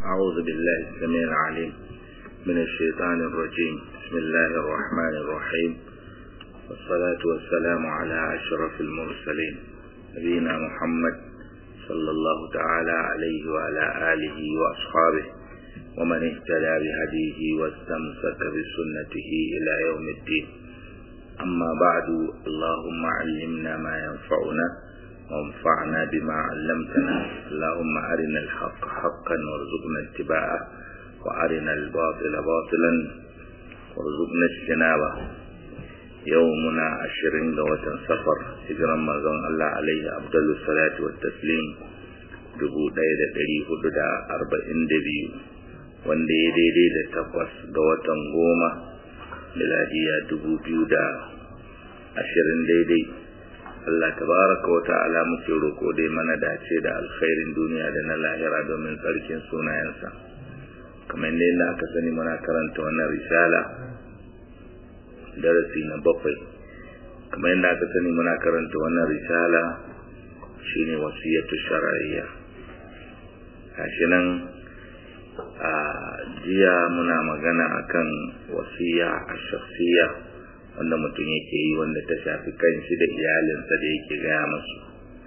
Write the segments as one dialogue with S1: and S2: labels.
S1: أعوذ بالله السميع العليم من الشيطان الرجيم بسم الله الرحمن الرحيم والصلاة والسلام على أشرف المرسلين نبينا محمد صلى الله تعالى عليه وعلى آله وأصحابه ومن اهتدى بهديه واستمسك بسنته إلى يوم الدين أما بعد اللهم علمنا ما ينفعنا وانفعنا بما علمتنا اللهم أرنا الحق حقا وارزقنا اتباعه وأرنا الباطل باطلا وارزقنا اجتنابه يومنا عشرين لوة سفر هجرا مزون الله عليه أفضل الصلاة والتسليم dubu ɗaya da ɗari hudu da arba'in da biyu wanda ya daidai da takwas ga watan goma miladiya dubu biyu da ashirin daidai Allah tabaraka wa ta'ala muke roko dai mana dace da alkhairin duniya da na lahira domin tsarkin sunayensa kamar ne da aka sani muna karanta wannan risala darasi na bakwai kamar yadda aka sani muna karanta wannan risala shine wasiyatu shar'iyya gashi nan a jiya muna magana akan wasiya a shakhsiyya wanda mutum yake yi wanda ta shafi kanshi da iyalinsa da yake gaya masu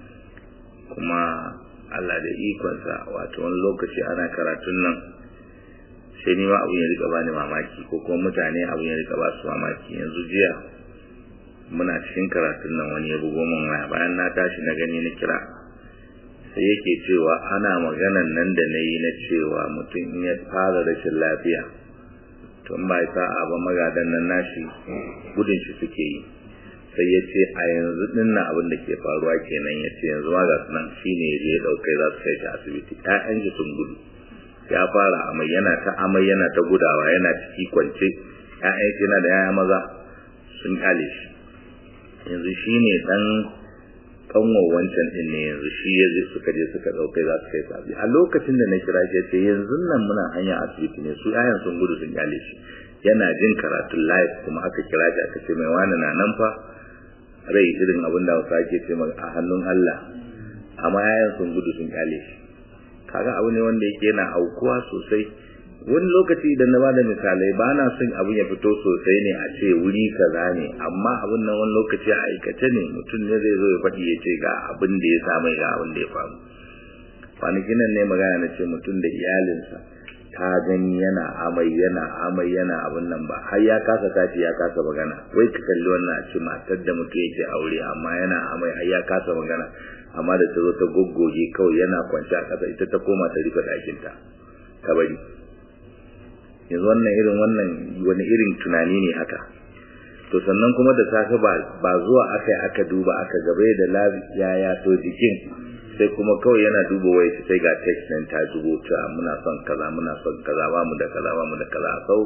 S1: kuma Allah da ikonsa wato wani lokaci ana karatun nan sai ni ma abin ya rika bani mamaki ko kuma mutane abin ya rika ba su mamaki yanzu jiya muna cikin karatun nan wani ya bugo min waya bayan na tashi na gani na kira sai yake cewa ana maganan nan da na yi na cewa mutum in ya fara rashin lafiya tun ba sa'a ba magadan nan nashi gudun shi suke yi sai ya ce a yanzu din na abin da ke faruwa kenan ya ce yanzu ma ga nan shi ne ya je ya ɗaukai za su kai shi asibiti ƴaƴan shi sun gudu ya fara amai yana ta amai yana ta gudawa yana ciki kwance ƴaƴan shi yana da yaya maza sun kyale shi yanzu shi ne ɗan kanwa wancan din ne yanzu shi ya je suka je suka ɗaukai za su kai su asibiti a lokacin da na kira shi ya ce yanzu nan muna hanya asibiti ne su ƴaƴan sun gudu sun kyale shi yana jin karatun live kuma aka kira shi aka ce mai wani na nan fa rai irin abin da wasu ake ce a hannun Allah amma yayan sun gudu sun kyale shi kaga abu ne wanda yake yana aukuwa sosai wani lokaci idan na bada misalai ba na son abin ya fito sosai ne a ce wuri kaza ne amma abin nan wani lokaci a aikace ne mutum ne zai zo ya faɗi ya ce ga abin da ya samu ga abin da ya faru kwanakin nan ne magana na ce mutum da iyalinsa ta gani yana amai yana amai yana abin nan ba har ya kasa tashi ya kasa magana wai ka kalli wannan a ce matar da mutum yake aure amma yana amai har ya kasa magana amma da ta zo ta goggoge kawai yana kwance a ƙasa ita ta koma ta rufe ɗakinta ta bari yanzu wannan irin wannan wani irin tunani ne haka to sannan kuma da safe ba zuwa aka aka duba aka gabe da lafiya ya to jikin sai kuma kawai yana duba wai sai ga text nan ta zubo ta muna son kaza muna son kaza ba mu da kaza ba mu da kaza sau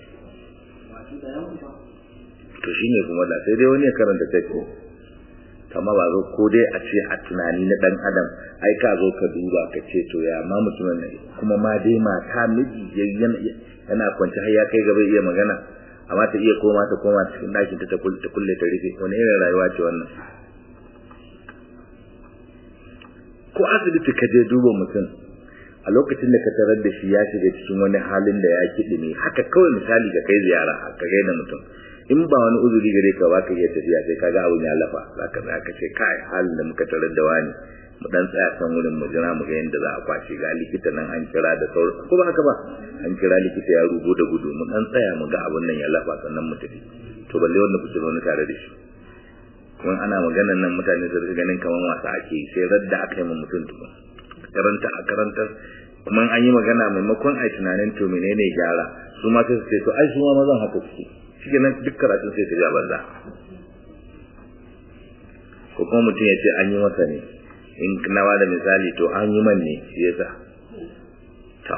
S1: to shine kuma da sai dai wani ya karanta text kama ba zo ko dai a ce a tunani na dan adam ai ka zo ka duba ka ce to ya ma mutumin ne kuma ma dai mata miji yana kwance har ya kai gaba iya magana amma ta iya koma ta koma cikin ɗakin ta ta kulle ta rufe wani irin rayuwa ce wannan ko asibiti ka je duba mutum a lokacin da ka tarar da shi ya shiga cikin wani halin da ya kiɗi ne haka kawai misali ka kai ziyara ka gaida mutum in ba wani uzuri gare ka ba ka iya tafiya sai kaga abun ya lafa za ka za ka ce kai halin da muka tarar da wani mu dan tsaya san wurin mu jira mu ga yadda za a kwashe ga likita nan an kira da sauran ko ba haka ba an kira likita ya rugo da gudu mu dan tsaya mu ga abun nan ya lafa sannan mu tafi to balle wanda kuke zaune tare da shi kuma ana maganan nan mutane su rika ganin kamar wasa ake sai radda aka yi mu mutum tukun karanta a karantar kuma an yi magana maimakon a tunanin to menene gyara su ma sai su ce to ai su ma mazan haka suke shi nan duk karatun sai su ja banza ko kuma mutum ya ce an yi masa ne in na da misali to an yi man ne shi yasa to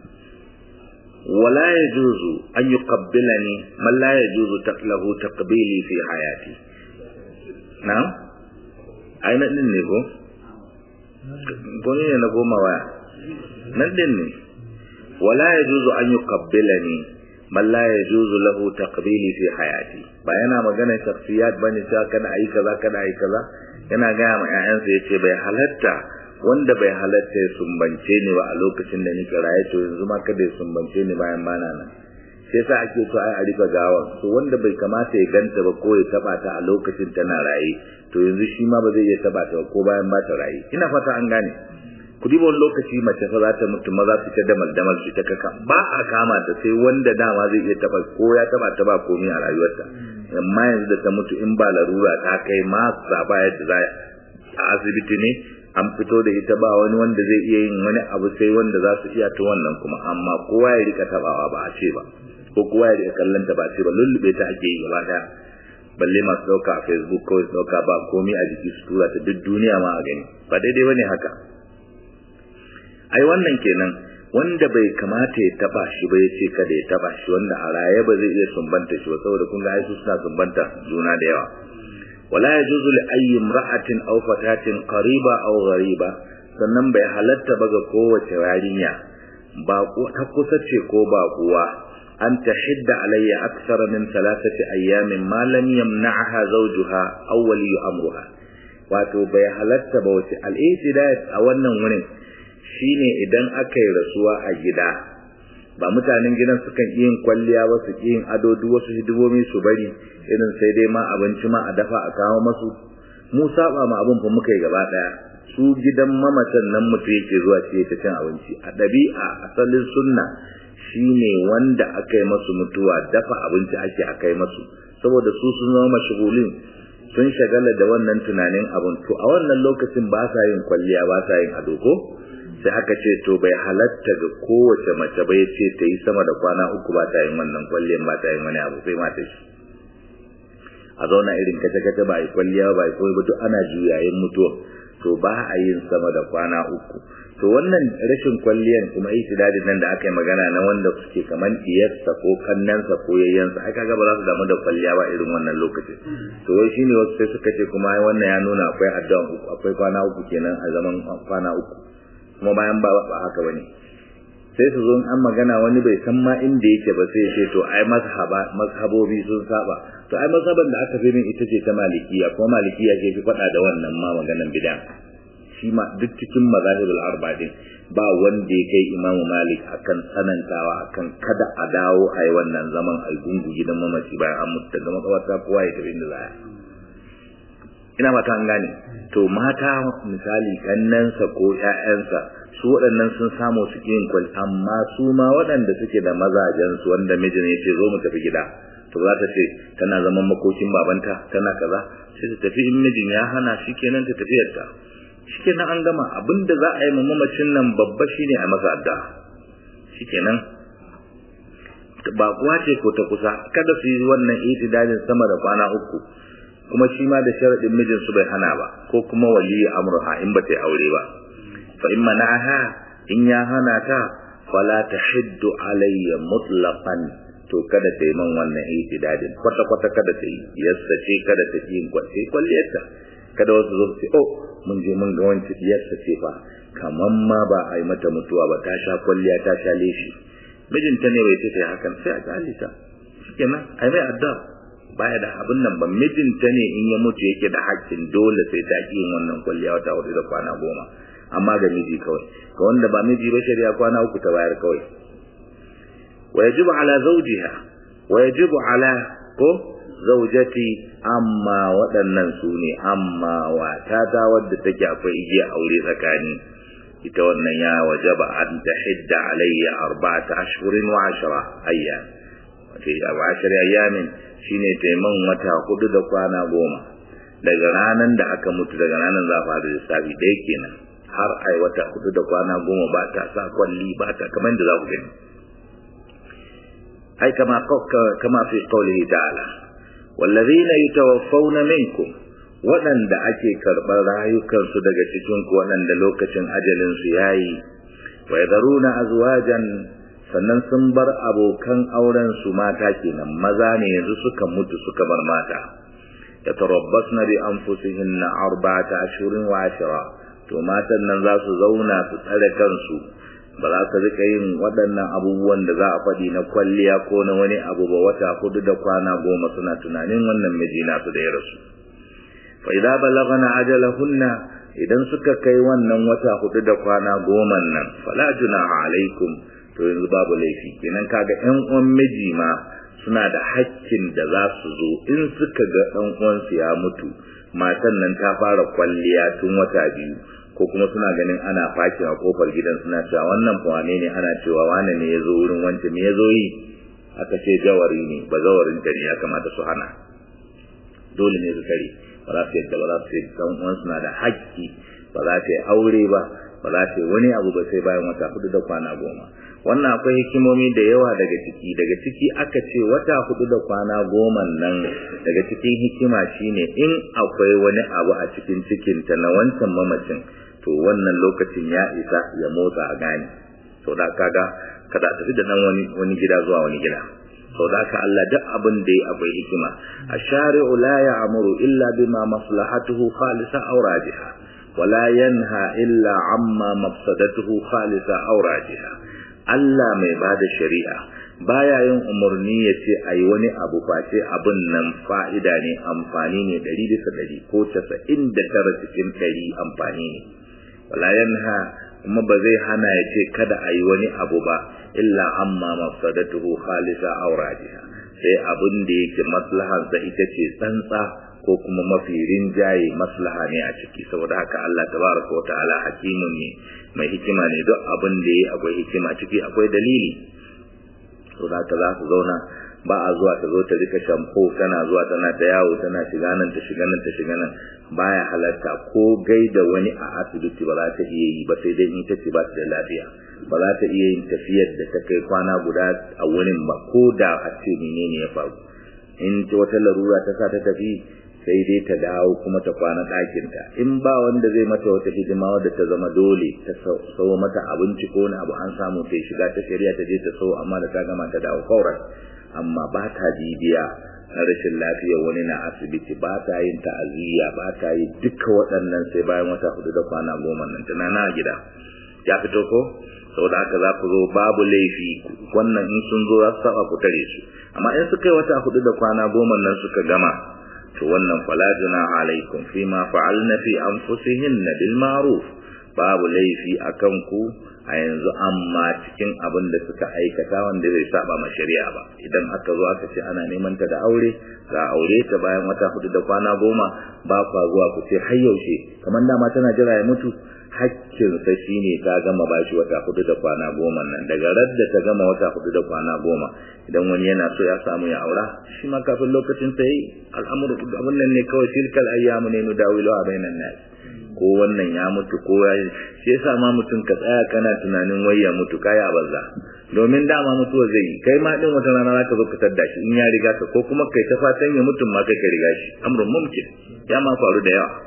S1: wala yajuzu an yuqabbilani man la yajuzu taqlahu taqbili fi hayati na aina din ne ko ko ne na goma waya nan din ne wala yajuzu an yuqabbilani man la yajuzu lahu taqbili fi hayati ba yana magana shakhsiyat bane cewa kada ayi kaza kada ayi kaza yana ga ma ƴaƴansa yace bai halatta wanda bai halatta ya sumbance ni ba a lokacin da nake raye to yanzu ma kada ya sumbance ni bayan bana nan sai sa ake so ai a rika gawa to wanda bai kamata ya ganta ba ko ya taba ta a lokacin tana raye to yanzu shi ma ba zai iya taba ta ko bayan ba ta raye ina fata an gane ku diba wani lokaci mace fa za ta mutu maza su ta damal damal su ta kaka ba a kama ta sai wanda dama zai iya taba ko ya taba ta ba komai a rayuwarta amma yanzu da ta mutu in ba larura ta kai ma ba yadda za a asibiti ne an fito da ita ba wani wanda zai iya yin wani abu sai wanda za su iya ta wannan kuma amma kowa ya rika tabawa ba a ce ba ko kowa ya rika kallon ta ba a ce ba lullube ta ake yi gaba daya balle masu dauka a facebook ko su dauka ba komai a jiki su tura ta duk duniya ma a gani ba daidai bane haka ai wannan kenan wanda bai kamata ya taba shi ba ya ce kada ya taba shi wanda a raye ba zai iya sumbanta shi ba saboda kun ga ai su suna sumbanta juna da yawa wala yajuzu li ayyi imra'atin aw fatatin qariba aw ghariba sannan bai halatta ba ga kowace yarinya ba ko ta kusa ce ko ba kuwa an tahidda alayya akthara min thalathati ayyamin ma lam yamna'ha zawjuha aw wali amruha wato bai halatta ba wace al-i'tidal a wannan wurin shine idan aka yi rasuwa a gida ba mutanen gidan sukan yin kwalliya ba su yin ado duk wasu hidimomi su bari irin sai dai ma abinci ma a dafa a kawo masu mu saba ma abin fa muka yi gaba daya su gidan mamacin nan mutu yake zuwa ce ta cin abinci a ɗabi'a asalin sunna shine wanda aka yi masu mutuwa dafa abinci ake a kai masu saboda su sun zama mashigulin sun shagala da wannan tunanin abin to a wannan lokacin ba sa yin kwalliya ba sa yin ado ko sai aka ce to bai halatta ga kowace mace bai ce ta yi sama da kwana uku ba ta yin wannan kwalliyan ba ta yin wani abu sai mata shi a zauna irin kace kace ba yi kwalliya ba yi koyi ba duk ana juyayin mutuwa to ba a yin sama da kwana uku to wannan rashin kwalliyan kuma itidadin nan da aka yi magana na wanda suke kaman diyarsa ko kannansa ko yayyansa ai kaga ba za su damu da kwalliya ba irin wannan lokacin to wai shine wasu sai suka ce kuma wannan ya nuna akwai addu'a uku akwai kwana uku kenan a zaman kwana uku kuma bayan ba ba haka bane sai su zo an magana wani bai san ma inda yake ba sai ce to ai mazhaba mazhabobi sun saba to ai mazhaban da aka fi min ita ce ta malikiya kuma malikiya ke fi faɗa da wannan ma maganan bid'a shi ma duk cikin mazahibul arba din ba wanda ya kai imamu malik akan tsanantawa akan kada a dawo a yi wannan zaman a gungu gidan mamaci bayan an mutu daga makabarta kowa ya tafi inda zaya ina mata an gane to mata misali kannansa ko ƴaƴansa su waɗannan sun samu su yin kwal amma su ma waɗanda suke da mazajen su wanda mijin ya ce zo mu tafi gida to za ta ce tana zaman makokin babanta tana kaza sai ta tafi in mijin ya hana shikenan ta tafiyar ta shikenan an gama abinda za a yi ma mamacin nan babba shine a masa addu'a shikenan ba kuwa ce ko ta kusa kada su yi wannan itidalin sama da kwana uku kuma shi ma da sharadin mijin su bai hana ba ko kuma wali amruha in ba ta yi aure ba fa in mana'aha in ya hana ta fala tahiddu alayya mutlaqan to kada ta yi man wannan itidalin kwata kwata kada ta yi yassa ce kada ta yi kwace kwalliyarta kada wasu zo su oh mun je mun ga wanci diyarsa ce fa kaman ma ba a yi mata mutuwa ba ta sha kwalliya ta sha leshi mijinta ne bai ce ta hakan sai a kyale ta shikenan ai mai addu'a baya da abin nan ba mijinta ne in ya mutu yake da hakkin dole sai ta ki yin wannan kwalliya wata hudu da kwana goma amma ga miji kawai ga wanda ba miji ba shari'a kwana uku ta bayar kawai wa yajibu ala zawjiha wa yajibu ala ko zaujati amma waɗannan su ne amma watata wadda take akwai igiya aure tsakani ita wannan ya wajaba an tahidda alayya arba'ata ashhurin wa ashra ayyam wato abu ashir ayyamin shine taiman wata hudu da kwana goma daga ranan da aka mutu daga ranan za fara lissafi ɗaya kenan har ai wata hudu da kwana goma ba ta sa kwalli ba ta kamar da za ku gani ai kama kama fi qawlihi ta'ala wallazina yatawaffawna minkum waɗanda ake karɓar rayukansu daga cikin ku waɗanda lokacin ajalin su yayi wa yadharuna azwajan sannan sun bar abokan auren su mata kenan maza ne yanzu suka mutu suka bar mata yatarabbasna bi anfusihinna arba'ata ashhurin wa ashra to matan nan za su zauna su tsare kansu ba za su rika yin waɗannan abubuwan da za a faɗi na kwalliya ko na wani abu ba wata hudu da kwana goma suna tunanin wannan miji nasu da ya rasu fa idza balagana ajalahunna idan suka kai wannan wata hudu da kwana goma nan fala junaha alaikum to yanzu babu laifi kenan kaga ƴan uwan miji ma suna da hakkin da za su zo in suka ga ɗan uwansu ya mutu matan nan ta fara kwalliya tun wata biyu ko kuma suna ganin ana fakin a kofar gidan suna cewa wannan fa wane ne ana cewa wane ne ya zo wurin wancan me ya zo yi aka ce jawari ne ba zawarin ta ne ya kamata su hana dole ne su kare ba za su yadda ba za su yi dan uwan suna da haƙƙi ba za ta yi aure ba ba za ta yi wani abu ba sai bayan wata hudu da kwana goma wannan akwai hikimomi da yawa daga ciki daga ciki aka ce wata hudu da kwana goma nan daga cikin hikima shine in akwai wani abu a cikin cikinta na wancan mamacin to wannan lokacin ya isa ya motsa a gani sau da kaga kada tafi da nan wani wani gida zuwa wani gida sau da ka Allah duk abin da ya akwai hikima ash-shari'u la ya'muru illa bima maslahatuhu khalisa aw rajiha wala yanha illa amma mafsadatuhu khalisa aw rajiha Allah mai bada shari'a baya yin umarni ya ce a yi wani abu face abin nan fa'ida ne amfani ne ɗari bisa ɗari ko casa'in da tara cikin ɗari amfani ne wala yanha kuma ba zai hana ya ce kada a yi wani abu ba illa amma mafsadatuhu khalisa aw rajiha sai abin da yake maslahansa ita ce tsantsa ko kuma mafi rinjaye maslaha ne a ciki saboda haka Allah tabaraka wa ta'ala hakimun ne mai hikima ne duk abin da yayi akwai hikima ciki akwai dalili saboda haka za su zauna ba a zuwa ta zo ta rika shampo tana zuwa tana ta yawo tana shiga nan ta shiga nan ta shiga nan baya halatta ko gaida wani a asibiti ba za ta iya yi ba sai dai in ta ce ba ta da lafiya ba za ta iya yin tafiyar da ta kai kwana guda a wurin ba ko da a ce menene ya faru in ta wata larura ta sa ta tafi sai dai ta dawo kuma ta kwana ɗakinta in ba wanda zai mata wata hidima wadda ta zama dole ta sau mata abinci ko wani abu an samu ta shiga ta shari'a ta je ta sau amma da ta gama ta dawo kauran amma ba ta bibiya na rashin lafiya wani na asibiti ba ta yin ta'aziyya ba ta yi duka waɗannan sai bayan wata hudu da kwana goma nan tana na gida ya fito ko saboda haka za ku zo babu laifi wannan in sun zo za su saba ku tare su amma in suka yi wata hudu da kwana goma nan suka gama to wannan fala junaha alaikum fima fa'alna fi anfusihinna bil ma'ruf babu laifi akan ku a yanzu amma cikin abin da suka aikata wanda bai saba ma shari'a ba idan aka zo aka ce ana neman ta da aure ga aure ta bayan wata hudu da kwana goma ba kwa zuwa ku ce har yaushe kamar dama tana jira ya mutu hakkinsa shine ta gama bashi wata hudu da kwana goma nan daga radda ta gama wata hudu da kwana goma idan wani yana so ya samu ya aura shi ma kafin lokacin sa yi al'amuru abin nan ne kawai tilkal ayyamu ne nudawilu a bainan nas ko wannan ya mutu ko ya shi yasa ma mutum ka tsaya kana tunanin wai ya mutu kai a banza domin dama mutuwa zai yi kai ma din wata rana zaka zo ka tadda shi in ya riga ka ko kuma kai ta fatan ya mutum ma kai ka riga shi amrun mumkin ya ma faru da yawa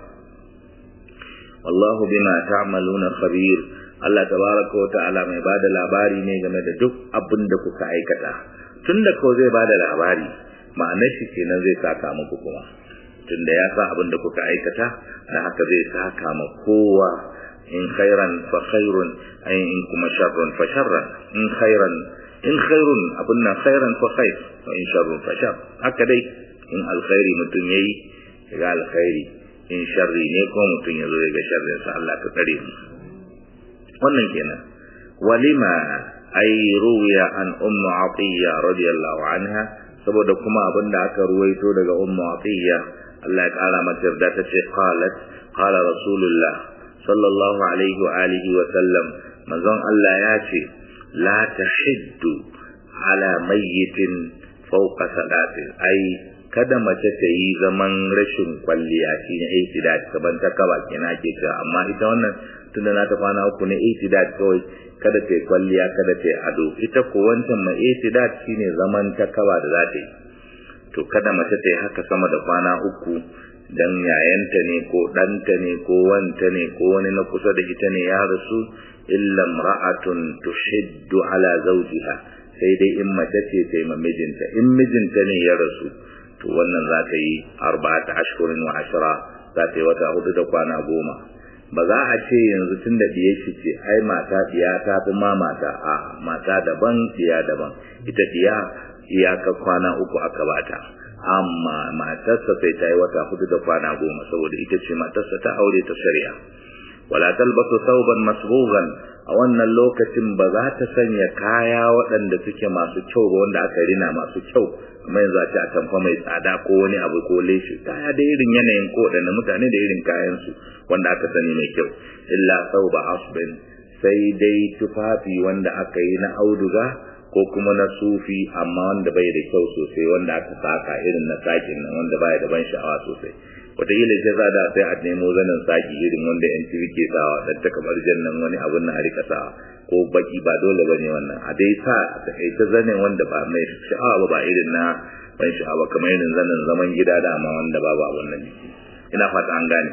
S1: wallahu bima ta'maluna khabir Allah tabaraka wa ta'ala mai bada labari ne game da duk abin da kuka aikata tunda ko zai bada labari ma'anar shi kenan zai saka muku kuma tunda ya sa abin da kuka aikata da haka zai saka ma kowa in khairan fa khairun ay in kuma sharrun fa sharran in khairan in khairun abin nan khairan fa khair wa in sharrun fa shar haka dai in alkhairi mutum yayi ga alkhairi in sharri ne ko mutum ya zo ya ga sharrin sa Allah ka tsare mu wannan kenan walima ay ruwiya an ummu atiya radiyallahu anha saboda kuma abinda aka ruwaito daga ummu atiya Allah ya kara mata yarda ta ce qalat qala rasulullah sallallahu alaihi wa alihi wa sallam manzon Allah ya ce la tahiddu ala mayyitin fawqa salatin ai kada mace ta yi zaman rashin kwalliya shi ne aitidat kaban ta kaba kina ke ta amma ita wannan tunda na ta kwana uku ne aitidat kawai kada ta yi kwalliya kada ta yi ado ita ko wancan mai aitidat shine zaman ta kaba da za ta yi to kada mace ta yi haka sama da kwana uku dan yayanta ne ko ɗanta ne ko wanta ne ko wani na kusa da ita ne ya rasu illa imra'atun tushiddu ala zawjiha sai dai in mace ce ta yi mijinta in mijinta ne ya rasu to wannan za ta yi arba'ata ashhurin wa ashra za ta yi wata hudu da kwana goma ba za a ce yanzu tun da diye shi ce ai mata diya ta fi ma mata a mata daban diya daban ita diya iyaka kwana uku aka bata amma matarsa sai ta yi wata hudu da kwana goma saboda ita ce matarsa ta aure ta shari'a wala talbasu sauban masbughan a wannan lokacin ba za ta sanya kaya waɗanda suke masu kyau ba wanda aka rina masu kyau kuma yanzu a ce a tamfa mai tsada ko wani abu ko leshi kaya da irin yanayin ko waɗanda mutane da irin kayan su wanda aka sani mai kyau illa sauba asbin sai dai tufafi wanda aka yi na auduga ko kuma na sufi amma wanda bai da kyau sosai wanda aka saka irin na sakin nan wanda baya da ban sha'awa sosai wataƙila ce za da sai a nemo zanen saki irin wanda yan tv ke sawa dan ta kamar jannan wani abun na harika sawa ko baki ba dole bane wannan a dai sa ta kai ta zanen wanda ba mai sha'awa ba ba irin na ban sha'awa kamar irin zanen zaman gida da amma wanda babu abun nan ina fata an gane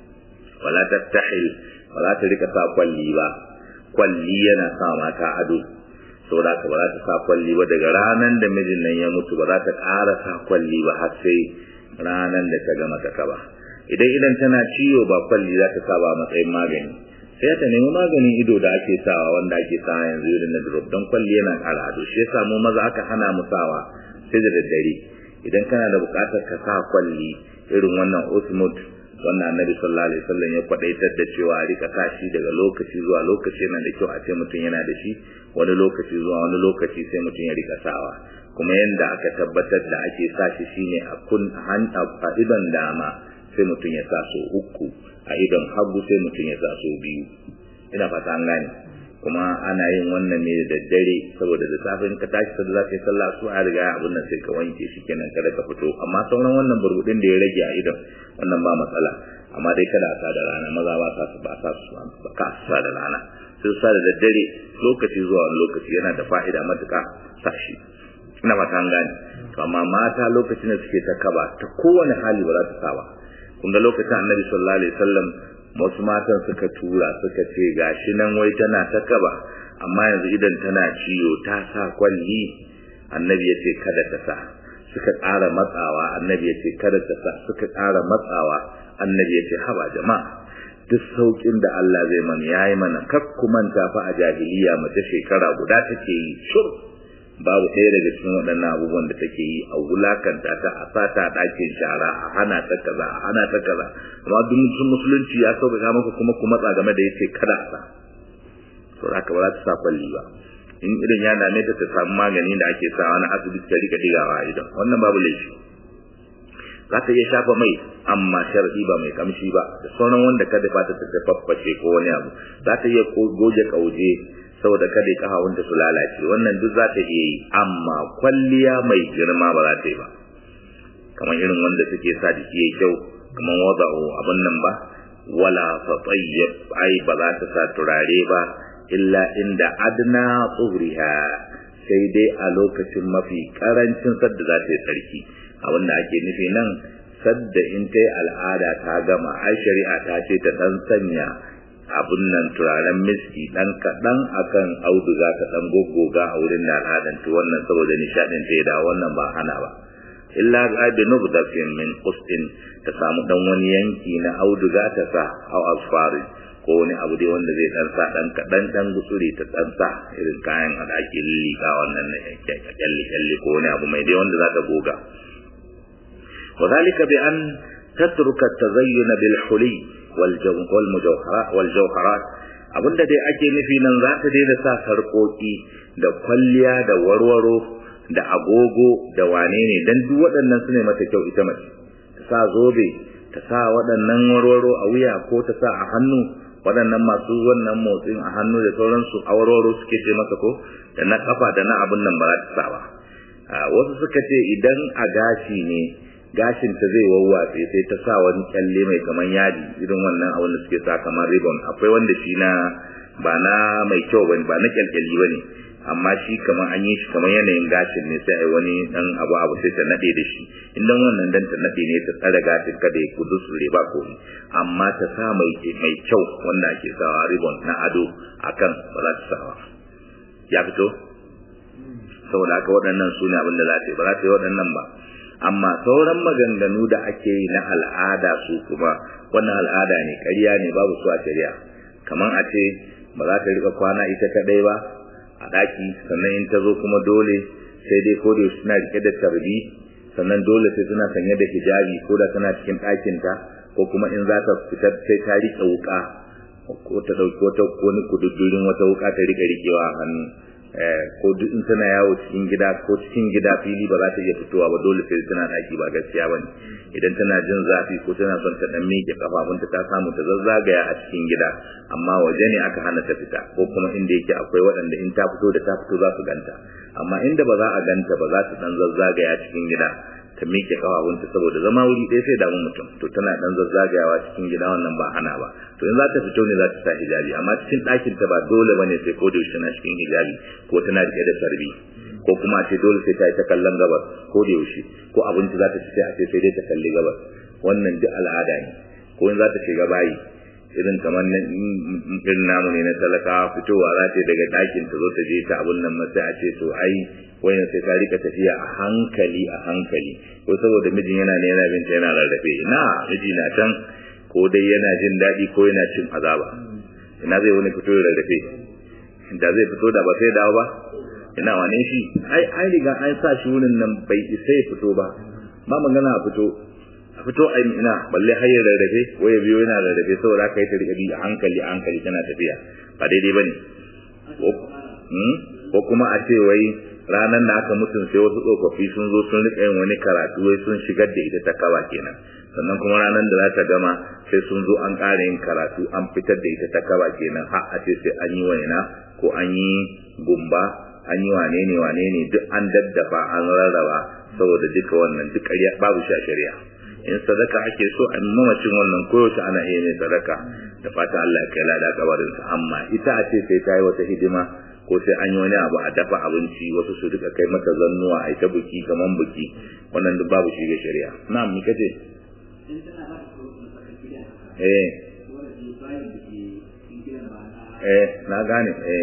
S1: wala tattahil wala ta rika sa kwalli ba kwalli yana sa mata ado saboda ka ba za ta sa kwalli ba daga ranar da mijin nan ya mutu ba za ta ƙara sa kwalli ba har sai ranar da ta gama ta kaba idan idan tana ciwo ba kwalli za ta sa ba matsayin magani sai ta nemi maganin ido da ake sawa wanda ake sawa yanzu irin na drop don kwalli yana ƙara ado shi yasa mu maza aka hana mu sawa sai da daddare idan kana da buƙatar ka sa kwalli irin wannan osmot wannan annabi sallallahu alaihi wasallam ya kwadaitar da cewa a rika tashi daga lokaci zuwa lokaci yana da kyau a ce mutum yana da shi wani lokaci zuwa wani lokaci sai mutum ya rika sawa kuma yanda aka tabbatar da ake sa shi shine a kun a idon dama sai mutum ya sa so uku a idon hagu sai mutum ya sa so biyu ina fata an gane kuma ana yin wannan ne da daddare saboda da safe in ka tashi sai za ka yi sallah su a riga abin nan sai ka wanke shi kenan kada ka fito amma sauran wannan burbudin da ya rage a idon wannan ba matsala amma dai kada a sa da rana maza ba sa su ba sa su ba ka sa da rana sai sa da daddare lokaci zuwa wani lokaci yana da fa'ida matuƙa sa shi ina fata an gane amma mata lokacin da suke ta kaba ta kowane hali ba za ta sa ba kun ga lokacin annabi sallallahu alaihi wasallam wasu matan suka tura suka ce gashi nan wai tana ta kaba amma yanzu idan tana ciwo ta sa kwalli annabi ya ce kada ta sa suka ƙara matsawa annabi ya ce kada ta sa suka ƙara matsawa annabi ya ce haba jama'a duk saukin da Allah zai mana yayi mana kak ku manta fa a jahiliya mace shekara guda take yi shur babu ɗaya daga cikin waɗannan abubuwan da take yi a wulakanta ta a sata ɗakin shara a hana ta kaza a hana ta kaza amma duk musulunci ya sauƙaƙa maka kuma ku matsa game da yace kada a sa to haka ba za ta sa kwalli ba in idan ya dame ta ta samu magani da ake sawa na asibiti ta rika digawa a idan wannan babu laifi za ta iya shafa mai amma sharadi ba mai kamshi ba da sauran wanda kada ba ta ta fafface ko wani abu za ta iya goge kauje saboda kada kahawunta su lalace wannan duk za ta iya yi amma kwalliya mai girma ba za ta yi ba kamar irin wanda suke sa jiki yayi kyau kamar wada'u abin nan ba wala tatayyib ai ba za ta sa turare ba illa inda adna tsuhriha sai dai a lokacin mafi karancin sadda za ta yi tsarki abin da ake nufi nan sadda in ta yi al'ada ta gama ai shari'a ta ce ta dan sanya abun nan turaren miski dan kaɗan akan auduga ta dan goggoga a wurin da al'adan to wannan saboda nishadin ta da wannan ba hana ba illa bi nubdatin min qustin ta samu dan wani yanki na auduga ta sa au asfari ko wani abu dai wanda zai dan sa dan kaɗan dan gutsuri ta dan sa irin kayan da ake lillika wannan ne kyalli kyalli ko wani abu mai dai wanda za ta goga وذلك بأن تترك التزين بالحلي والمجوهرات والجوهرات abinda dai ake nufi nan za ta daina sa sarƙoƙi da kwalliya da warwaro da agogo da wane ne dan duk waɗannan su ne mata kyau ita mace ta sa zobe ta sa waɗannan warwaro a wuya ko ta sa a hannu waɗannan masu wannan motsin a hannu da sauransu a warwaro suke ce masa ko da na kafa da na abun nan ba za ta sa ba wasu suka ce idan a gashi ne gashin ta zai wawwatse sai ta sa wani kyalle mai kaman yadi irin wannan abin da suke sa kamar ribbon akwai wanda shi na ba na mai kyau bane ba na kyalkyali bane amma shi kamar an yi shi kamar yanayin gashin ne sai ai wani dan abu abu sai ta nade da shi idan wannan dan ta nade ne ta tsare gashin kada ya kudu su ba ko amma ta sa mai mai kyau wanda ake sawa ribbon na ado akan ba za ta sawa ya fito saboda haka waɗannan su ne abin da za ta yi ba za ta yi waɗannan ba amma sauran maganganu da ake yi na al'ada su kuma wannan al'ada ne ƙarya ne babu su a shari'a kamar a ce ba za ta rika kwana ita kaɗai ba a ɗaki sannan in ta zo kuma dole sai dai ko da suna rike da tarbi sannan dole sai tana sanye da hijabi ko da tana cikin ɗakinta ko kuma in za ta fitar sai ta riƙe wuƙa ko ta ɗauki wata wani kududdurin wata wuƙa ta riƙe riƙewa a hannu ko duk in tana yawo cikin gida ko cikin gida fili ba za ta iya fitowa ba dole sai tana ɗaki ba gaskiya ba ne idan tana jin zafi ko tana son ta ɗan miƙe kafafunta ta samu ta zazzagaya a cikin gida amma waje ne aka hana ta fita ko kuma inda yake akwai waɗanda in ta fito da ta fito za su ganta amma inda ba za a ganta ba za ta ɗan zazzagaya cikin gida ta miƙe kafafunta saboda zama wuri ɗaya sai damu mutum to tana ɗan zazzagayawa cikin gida wannan ba hana ba to in za ta fito ne za ta sa hijabi amma cikin ɗakin ta ba dole bane sai ko da yaushe tana cikin hijabi ko tana riƙe da sarbi ko kuma a ce dole sai ta yi ta kallon gabas ko da yaushe ko abinci za ta ci sai a ce sai dai ta kalli gabas wannan duk al'ada ne ko in za ta shiga bayi irin kamar na irin namu ne na talakawa fitowa za ta daga ɗakin ta zo ta je ta abun nan sai a ce to ai wayan sai ta rika tafiya a hankali a hankali ko saboda mijin yana ne yana binta yana rarrafe ina miji na can ko dai yana jin daɗi ko yana cin azaba ina zai wani fito da rarrafe da zai fito da ba sai dawo ba ina wane shi ai ai riga an sa shi wurin nan bai isa ya fito ba ba magana a fito a fito a ina balle har ya rarrafe waya biyo yana rarrafe saboda aka yi ta rika bi a hankali a hankali tana tafiya ba daidai bane ko kuma a ce wai ranar da aka mutum sai wasu tsofaffi sun zo sun rika yin wani karatu wai sun shigar da ita ta kaba kenan sannan kuma ranar da za ta gama sai sun zo an ƙara yin karatu an fitar da ita ta kaba kenan har a ce sai an yi waina ko an yi gumba an yi wane ne wane ne duk an daddafa an rarraba saboda duka wannan duk ƙarya babu shi a shari'a in sadaka ake so a mamacin wannan koyaushe ana iya mai sadaka da fata Allah ya kai lada kabarinsa amma ita a ce sai ta yi wata hidima ko sai an yi wani abu a dafa abinci wasu su duka kai mata zannuwa a ita buki kaman buki wannan duk babu shi ga shari'a na mi kace eh eh na gane eh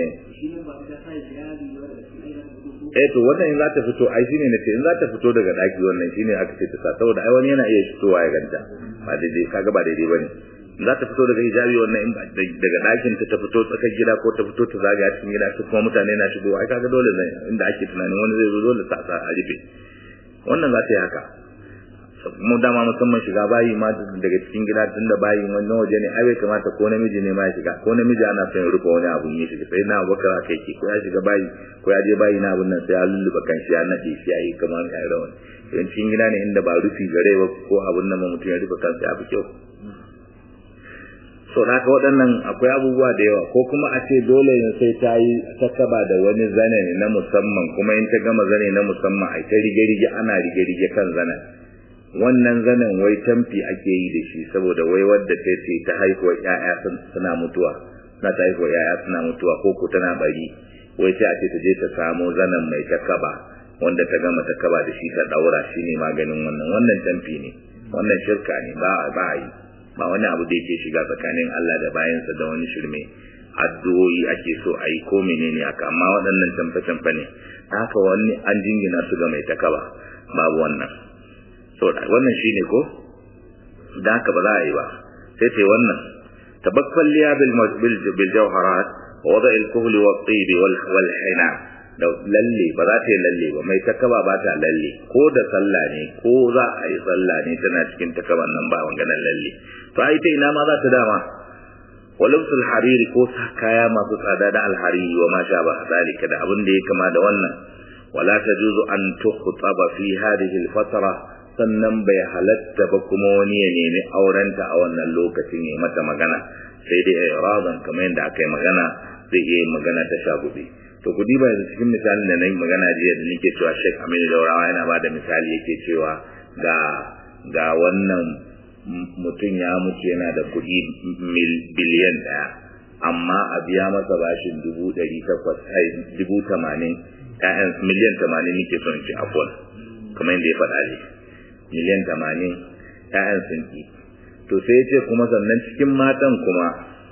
S1: eh to wannan in za ta fito ai shine nace in za ta fito daga daki wannan shine aka ce ta sa saboda ai wani yana iya fitowa ya ganta ba daidai kaga ba daidai bane za ta fito daga hijabi wannan in daga ɗakin ta ta fito tsakar gida ko ta fito ta zagaya cikin gida su kuma mutane na shigo ai kaga dole zai inda ake tunanin wani zai zo dole sa sa a rufe wannan za ta yi haka mu dama musamman shiga bayi ma daga cikin gida tun da bayi wani waje ne ai bai kamata ko namiji ne ma ya shiga ko namiji ana son ya rufe wani abu ya shiga sai na bakar aka yake ko ya shiga bayi ko ya je bayi na abun nan sai ya lulluɓa kan shi ya naɗe shi ya yi kamar ya yi rawan yan cikin gida ne inda ba rufi gare ba ko abun nan mutum ya rufe kansa ya fi kyau so da haka waɗannan akwai abubuwa da yawa ko kuma a ce dole ne sai ta yi ta kaba da wani zane ne na musamman kuma in ta gama zane na musamman a ta rige-rige ana rige-rige kan zanen wannan zanen wai tamfi ake yi da shi saboda wai wadda ta ce ta haihuwa ƴaƴa suna mutuwa na ta haihuwa ƴaƴa suna mutuwa ko ko tana bari wai sai a ce ta je ta samo zanen mai ta kaba wanda ta gama ta kaba da shi ta daura shi ne maganin wannan wannan tamfi ne wannan shirka ne ba ba yi ba wani abu da yake shiga tsakanin Allah da bayansa da wani shirme addu'o'i ake so a yi ko menene haka amma waɗannan tamfe-tamfe ne haka wani an jingina su ga mai takaba babu wannan so wannan shine ko da haka ba za a yi ba sai ce wannan tabakkal liya bil bil jawharat wa wada al kuhl wa tib wal wal hina da lalle ba za ta yi lalle ba mai takaba ba ta lalle ko da sallah ne ko za a yi sallah ne tana cikin takaban nan ba wanganan lalle to ai ta ina ma za ta dama walubsul hariri ko kaya masu tsada da alhariri wa ma sha ba zalika da abin da ya kama da wannan wala tajuzu an tukhtaba fi hadhihi alfatra sannan bai halatta ba kuma wani ya nemi aurenta a wannan lokacin ya mata magana sai dai iradan kamar yadda aka yi magana zai iya magana ta shagube to ku diba yanzu cikin misalin da na yi magana jiya da nake cewa Sheikh Aminu Daurawa yana ba da misali yake cewa ga ga wannan mutum ya mutu yana da kuɗi biliyan ɗaya amma a biya masa bashin dubu ɗari takwas ai dubu tamanin ƴaƴan miliyan tamanin nake son ci afon kamar yadda ya faɗa ne miliyan tamanin ƴaƴan sun ki to sai ya ce kuma sannan cikin matan kuma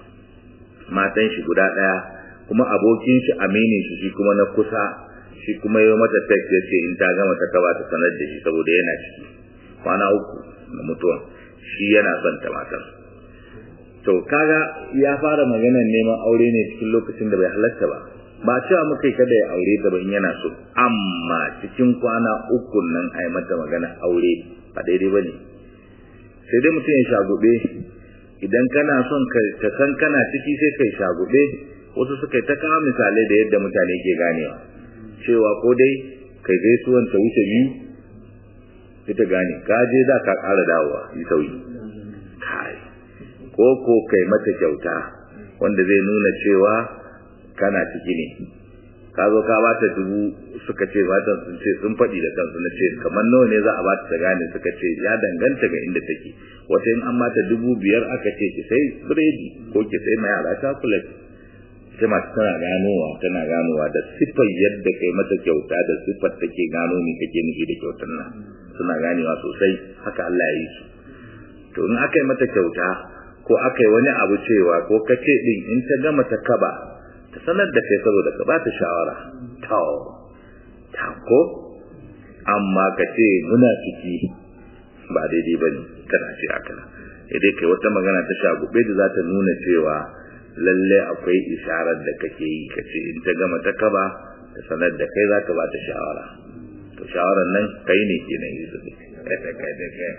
S1: matan shi guda ɗaya kuma abokin shi aminin shi shi kuma na kusa shi kuma yi mata text ya ce in ta gama ta kaba ta sanar da shi saboda yana ciki kwana uku na mutuwa shi yana son ta matar to kaga ya fara maganar neman aure ne cikin lokacin da bai halatta ba ba cewa muka kada ya aure ta ba in yana so amma cikin kwana uku nan ai mata magana aure ba daidai bane sai dai mutum ya shagube idan kana son ka san kana ciki sai kai shagube wasu suka ta kawo misalai da yadda mutane ke ganewa cewa ko dai kai gaisuwan ta wuce biyu ita gane ka je za ka ƙara dawowa yi sauyi kai ko ko kai mata kyauta wanda zai nuna cewa kana ciki ne ka zo ka bata dubu suka ce bata sun ce sun faɗi da kansu na ce kamar nawa ne za a bata ta gane suka ce ya danganta ga inda take wata in an bata dubu biyar aka ce ki sai biredi ko ki sai mai yara chocolate ita masu tana ganowa tana ganowa da siffar yadda kai mata kyauta da siffar take gano ne kake nufi da kyautar nan suna ganewa sosai haka Allah ya yi su to in aka yi mata kyauta ko aka yi wani abu cewa ko kace din in ta gama ta kaba ta sanar da kai saboda ka ba ta shawara to ta ko amma ka ce muna ciki ba daidai bane kana ce haka idan kai wata magana ta shagube da za ta nuna cewa lalle akwai isharar da kake yi ka ce in ta gama ta kaba ta sanar da kai za ka ba ta shawara to shawarar nan kai ne ke nan yi zubi kai da kai da kai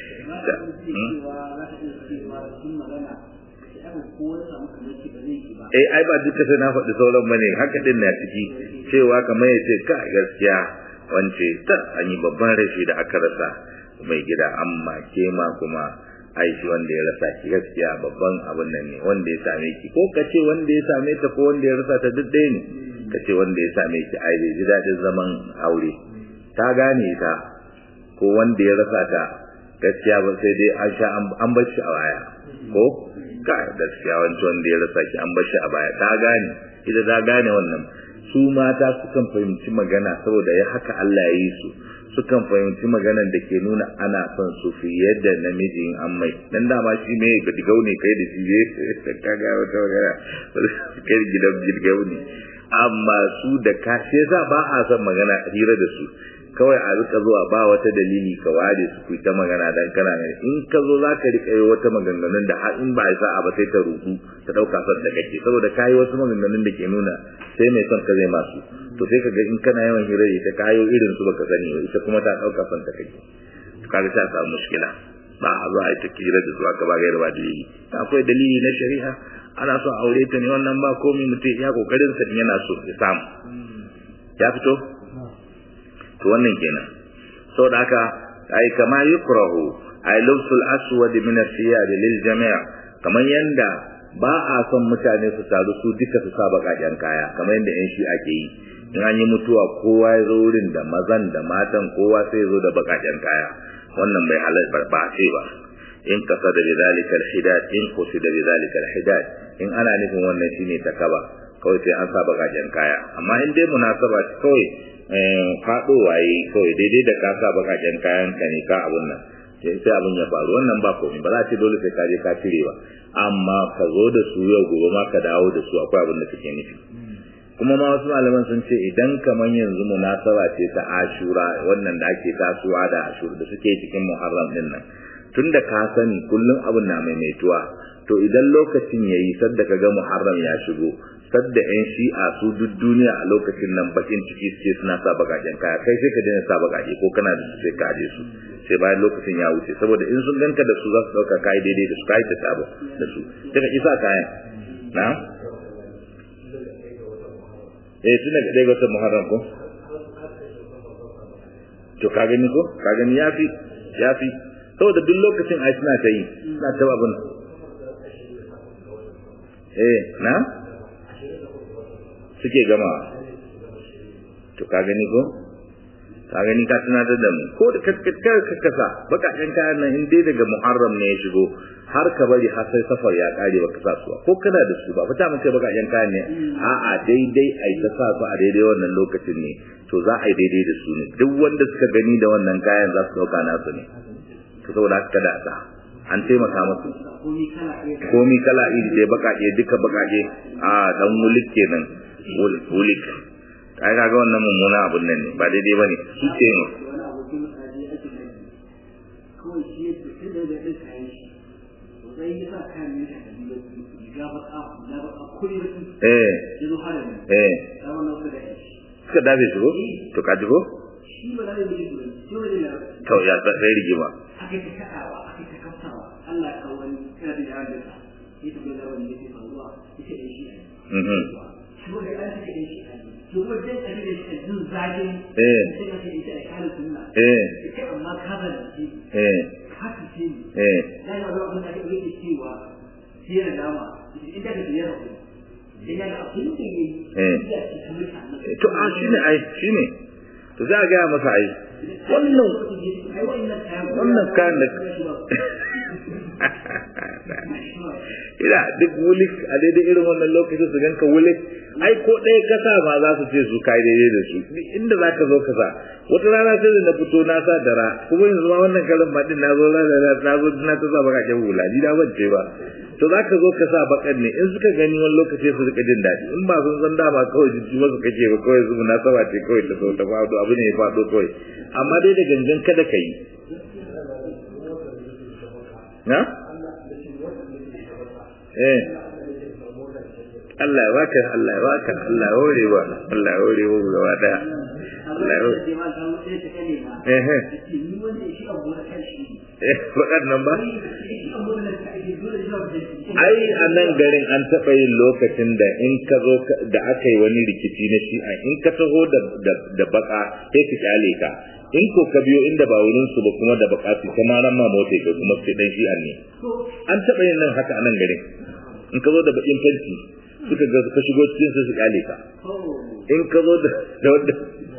S1: eh ai ba duka sai na faɗi sauran bane haka din na ciki cewa kamar ya ce ka gaskiya wance ta an yi babban rashi da aka rasa mai gida amma ke ma kuma aishi wanda ya rasa ki gaskiya babban abin nan ne wanda ya same ki ko ka ce wanda ya same ta ko wanda ya rasa ta duk ɗaya ne ka ce wanda ya same ki ai bai ji daɗin zaman aure ta gane ta ko wanda ya rasa ta gaskiya ba sai dai an sha an bar shi a baya ko ka gaskiya wancan wanda ya rasa ki an bar shi a baya ta gane ita ta gane wannan su mata sukan fahimci magana saboda ya haka Allah ya yi su sukan fahimci maganar da ke nuna ana son su fiye da namiji in an mai dan dama shi ne ga digau ne kai da shi ne ka ga wata magana kai gidan girgau ne amma su da ka shi yasa ba a son magana hira da su kawai a rika zuwa ba wata dalili ka ware su ku ta magana dan kana ne in ka zo za ka rika yi wata maganganun da har in ba ya sa'a ba sai ta rubu ta dauka son da kake saboda kayi wasu maganganun da ke nuna sai mai son ka zai masu to sai ka ga in kana yawan hira ta kayo irin su baka sani ba ita kuma ta dauka son ta kake kaga ta samu mushkila ba a zo a yi ta kira da su aka ba gaira ba dalili akwai dalili na shari'a ana so aure ta ne wannan ba komai mutum ya kokarin sa yana so ya samu ya fito to wannan kenan saboda haka ai kama yukrahu ai lubsul aswad min as-siyad lil jami' kamar yanda ba a son mutane su taru su duka su sa bakaken kaya kamar yanda yan shi ake yi in an yi mutuwa kowa ya zo wurin da mazan da matan kowa sai zo da bakaken kaya wannan bai halal ba ce ba in kasa da bidalika al-hidad in qusida bidalika al-hidad in ana nufin wannan shine takaba kawai sai an sa bakaken kaya amma in dai munasaba kawai faɗo waye kawai daidai da ka sa bakaken kayan ka ne ka abun nan sai abun ya faru wannan ba komai ba za ce dole sai ka je ka cire ba amma ka zo da su yau gobe ma ka dawo da su akwai abin da suke nufi kuma ma wasu malaman sun ce idan kamar yanzu munasaba ce ta ashura wannan da ake tasowa da ashura da suke cikin muharram din nan tunda ka sani kullum abin na maimaituwa to idan lokacin yayi sadda ka ga muharram ya shigo sadda yan shi'a su duk duniya a lokacin nan bakin ciki suke suna sa bakaken kaya kai sai ka daina sa bakake ko kana da su sai ka aje su sai bayan lokacin ya wuce saboda in sun ganka da su za su dauka kai daidai da su kai ta sabo da su sai ka isa kayan na eh tun daga ɗaya watan muharram ko to ka gani ko ka gani yafi yafi saboda duk lokacin ai suna ta yi suna ta abin eh na suke gama to ka gani ko ka gani ka tunatar da mu ko da kaskar kasa bakakken kayan nan in dai daga muharram ne ya shigo har ka bari har sai safar ya kare baka sa su ko kana da su ba fata mun kai bakakken kayan ne a'a daidai ai ta sa su a daidai wannan lokacin ne to za a yi daidai da su ne duk wanda suka gani da wannan kayan za su dauka nasu ne to saboda haka da sa an taimaka musu komi kala iri dai bakake duka bakake a dan wulik kenan wulik ai kaga wannan mummuna abun nan ne ba daidai bane su ce ne eh eh suka dafe shi ko to ka ji ko
S2: shi ba za a yi gudu shi wani na
S1: to ya sa sai rigima
S2: aka yi ta kaɗawa aka yi ta kaftawa Allah ya kawo wani yana da yaran da sa ya tafi da wani da ke faruwa ya ce ɗan shi ne
S1: mhm
S2: shi wanda an ce ɗan shi ne to kuma jan abin da shi ne jin zagin
S1: eh
S2: sai ka ce ita da kare sunna
S1: eh
S2: ita amma ka zalunci
S1: eh
S2: ka fice ni
S1: eh
S2: ya yi wani abin da ake ɗauke cewa fiye da dama in da ka biyar ku sai ya ga abin da ya yi
S1: Eh.
S2: ya ce ta mutane
S1: to a shine ai shine to za a gaya masa ai wannan wannan kayan da ina duk wulik a daidai irin wannan lokacin su ganka wulik ai ko ɗaya kasa ma za su ce su kai daidai da su Duk inda za ka zo ka sa wata rana sai da na fito na sa dara kuma yanzu ma wannan kalan ma din na zo na na zo na ta sa bakakken hula ni da bance ba to za ka zo ka sa bakan ne in suka gani wani lokaci su rika jin daɗi in ba sun san dama kawai jijji masu kake ba kawai su munasaba ce kawai ta zo ta faɗo abu ne ya faɗo kawai amma dai da gangan kada ka yi na? eh Allah ya baka Allah ya baka Allah ya hore wa Allah ya hore wa gaba daya Allah ya hore eh eh eh faɗar nan ba ai a nan garin an taɓa yin lokacin da in ka zo ka- da aka yi wani rikici na shi'a in ka taho da da, da baka sai su kyale ka in ko ka biyo inda ba wurin su ba kuma da baka su kuma ran ma mota ka kuma sai dan shi'a ne an taɓa yin nan haka a nan garin in ka zo da bakin fenti suka ga ka shigo cikin su su kyale ka in ka zo da da wanda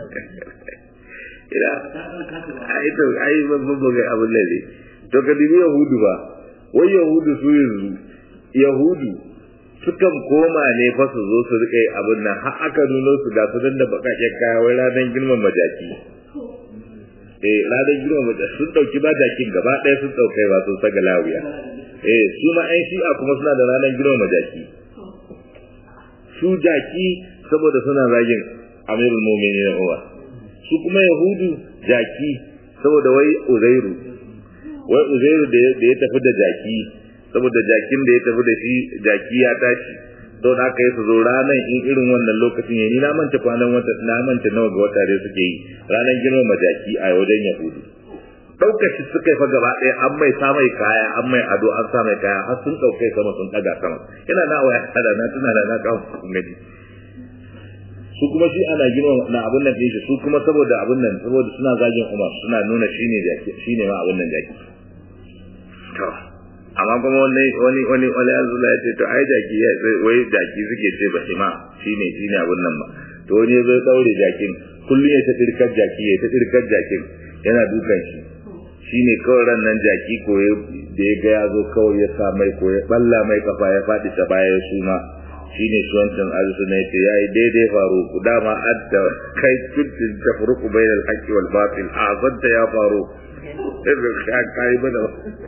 S1: ina ai to ai babban bugai abun nan ne to ka dubi yahudu ba wai yahudu su yanzu yahudu sukan koma ne fa su zo su rike abin nan har aka nuno su ga su dan da bakakken kaya wai ranar girman majaki eh ranar girman majaki sun dauki ba jakin gaba ɗaya sun daukai ba sun saga lawiya eh su ma ɗan shi'a kuma suna da ranar girman majaki su jaki saboda suna zagin amirul mu'minin Umar su kuma yahudu jaki saboda wai uzairu wai uzairu da ya- da ya tafi da jaki saboda jakin da ya tafi da shi jaki ya tashi don haka ya su zo ranar in irin wannan lokacin ya ni na manta kwanan wata na manta nawa ga wata da suke yi ranar girmama jaki a wajen yahudu ɗaukar shi suka yi fa gaba ɗaya an mai sa mai kaya an mai ado an sa mai kaya har sun ɗaukai sama sun ɗaga sama yana na waya hada na tuna da na kawo kun gani su kuma shi ana girma na abun nan shi su kuma saboda abun nan saboda suna zagin Umar suna nuna shine jaki shine ma abun nan jaki to amma kuma wani wani wani wani azula ya ce to ai jaki ya wai jaki suke ce ba shi ma shine shine abun nan ba to wani ya zo ya daure jakin kullum ya ta dirkar jaki ya ta dirkar jakin yana dukan shi shine kawai ran nan jaki ko ya da ya ga ya zo kawai ya sa mai ko ya balla mai kafa ya faɗi ta baya ya suma shine shi wancan arzu ne ce yayi daidai faru ku dama adda kai kuntin tafruqu bainal haqqi wal batil azanta ya faru irin ka kai bada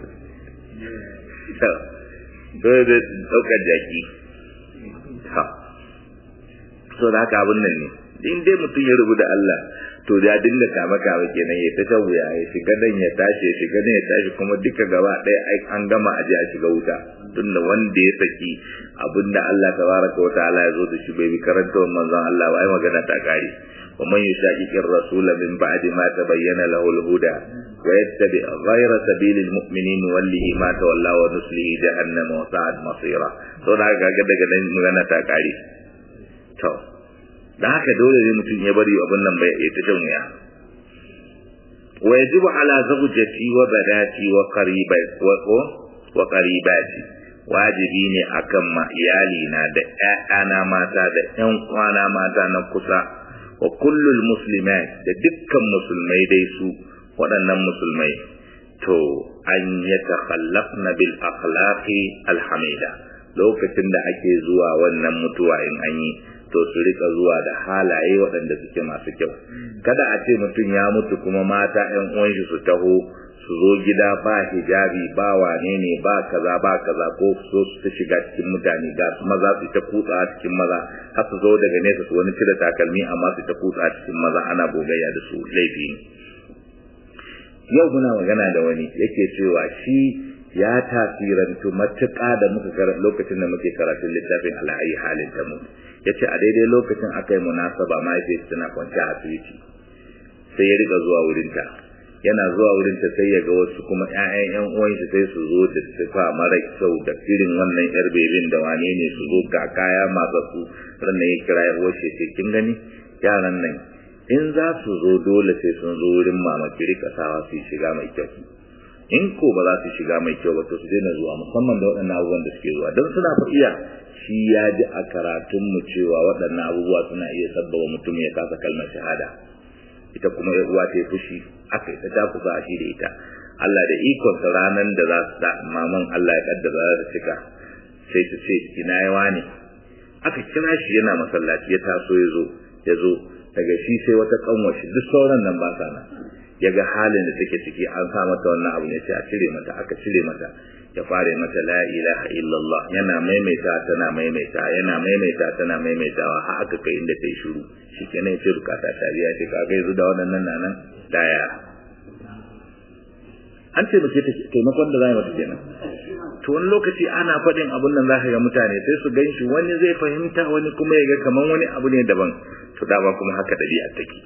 S1: to dole da daukar jaki ha so da haka abin nan ne in dai mutum ya rubu da Allah to ya dinga kama kama kenan ya ta tawuya ya shiga nan ya tashi ya shiga nan ya tashi kuma duka gaba ɗaya ai an gama a ji a shiga wuta tunda wanda ya saki abinda Allah tabaraka wa ta'ala ya zo da shi bai bi karanta wa manzon Allah ba ai magana ta kare wa man yushaqiqir rasula min ba'di ma tabayyana lahu al-huda wa yattabi ghayra sabilil mu'minin wallihi ma tawalla wa nuslihi jahannam wa sa'at masira to da ga daga nan magana ta kare to da haka dole ne mutum ya bari abin nan bai ya ta shan wuya wa yajibu ala zawjati wa badati wa qaribai wa wa qaribati wajibi ne akan ma iyali na da ƴaƴana mata da ƴan kwana mata na kusa wa kullul muslimat da dukkan musulmai dai su waɗannan musulmai to an yatakhallafna bil akhlaqi alhamida lokacin da ake zuwa wannan mutuwa in an yi to su rika zuwa da halaye waɗanda suke masu kyau kada a ce mutum ya mutu kuma mata ƴan uwan shi su taho su zo gida ba hijabi ba wane ne ba kaza ba kaza ko su su shiga cikin mutane ga su maza su ta kutsa cikin maza har su zo daga nesa su wani cire takalmi amma su ta kutsa cikin maza ana bogayya da su laifi ne yau muna magana da wani yake cewa shi ya tasirantu matuƙa da muka lokacin da muke karatun littafin al'ayi halin ta mu ya ce a daidai lokacin aka yi munasaba mahaifiyarsa tana kwanci a asibiti sai ya riga zuwa wurinta yana zuwa wurinta sai ya ga wasu kuma ƴaƴan ƴan uwanshi sai su zo da sifa mara kyau da irin wannan yar bebin da wane ne su zo ga kaya masu su ranar ya kira ya washe ce kin gani yaran nan in za su zo dole sai sun zo wurin mama ki rika sawa su shiga mai kyau in ko ba za su shiga mai kyau ba to su daina zuwa musamman da waɗannan abubuwan da suke zuwa don suna fa iya shi ya ji a karatun mu cewa waɗannan abubuwa suna iya sabbaba mutum ya kasa kalmar shahada ita kuma ya uwa ta yi fushi aka yi ta takusa a shi da ita Allah da ikonsa ranar da za su da maman Allah ya kaddara za ta cika sai ta ce ina yawa ne aka kira shi yana masallaci ya taso ya zo ya zo daga shi sai wata kanwashi duk sauran nan ba sa nan ya ga halin da take ciki an sa mata wannan abu ne sai a cire mata aka cire mata ya fare mata la ilaha illallah yana maimaita tana maimaita yana maimaita tana maimaitawa har aka kai inda ta yi shiru shikenan sai bukata ta biya ce ka ga yanzu da waɗannan nan daya an ce mace taimakon da za mata kenan to wani lokaci ana faɗin abun nan za ka ga mutane sai su gan shi wani zai fahimta wani kuma ya ga kaman wani abu ne daban to dama kuma haka ɗabi'a take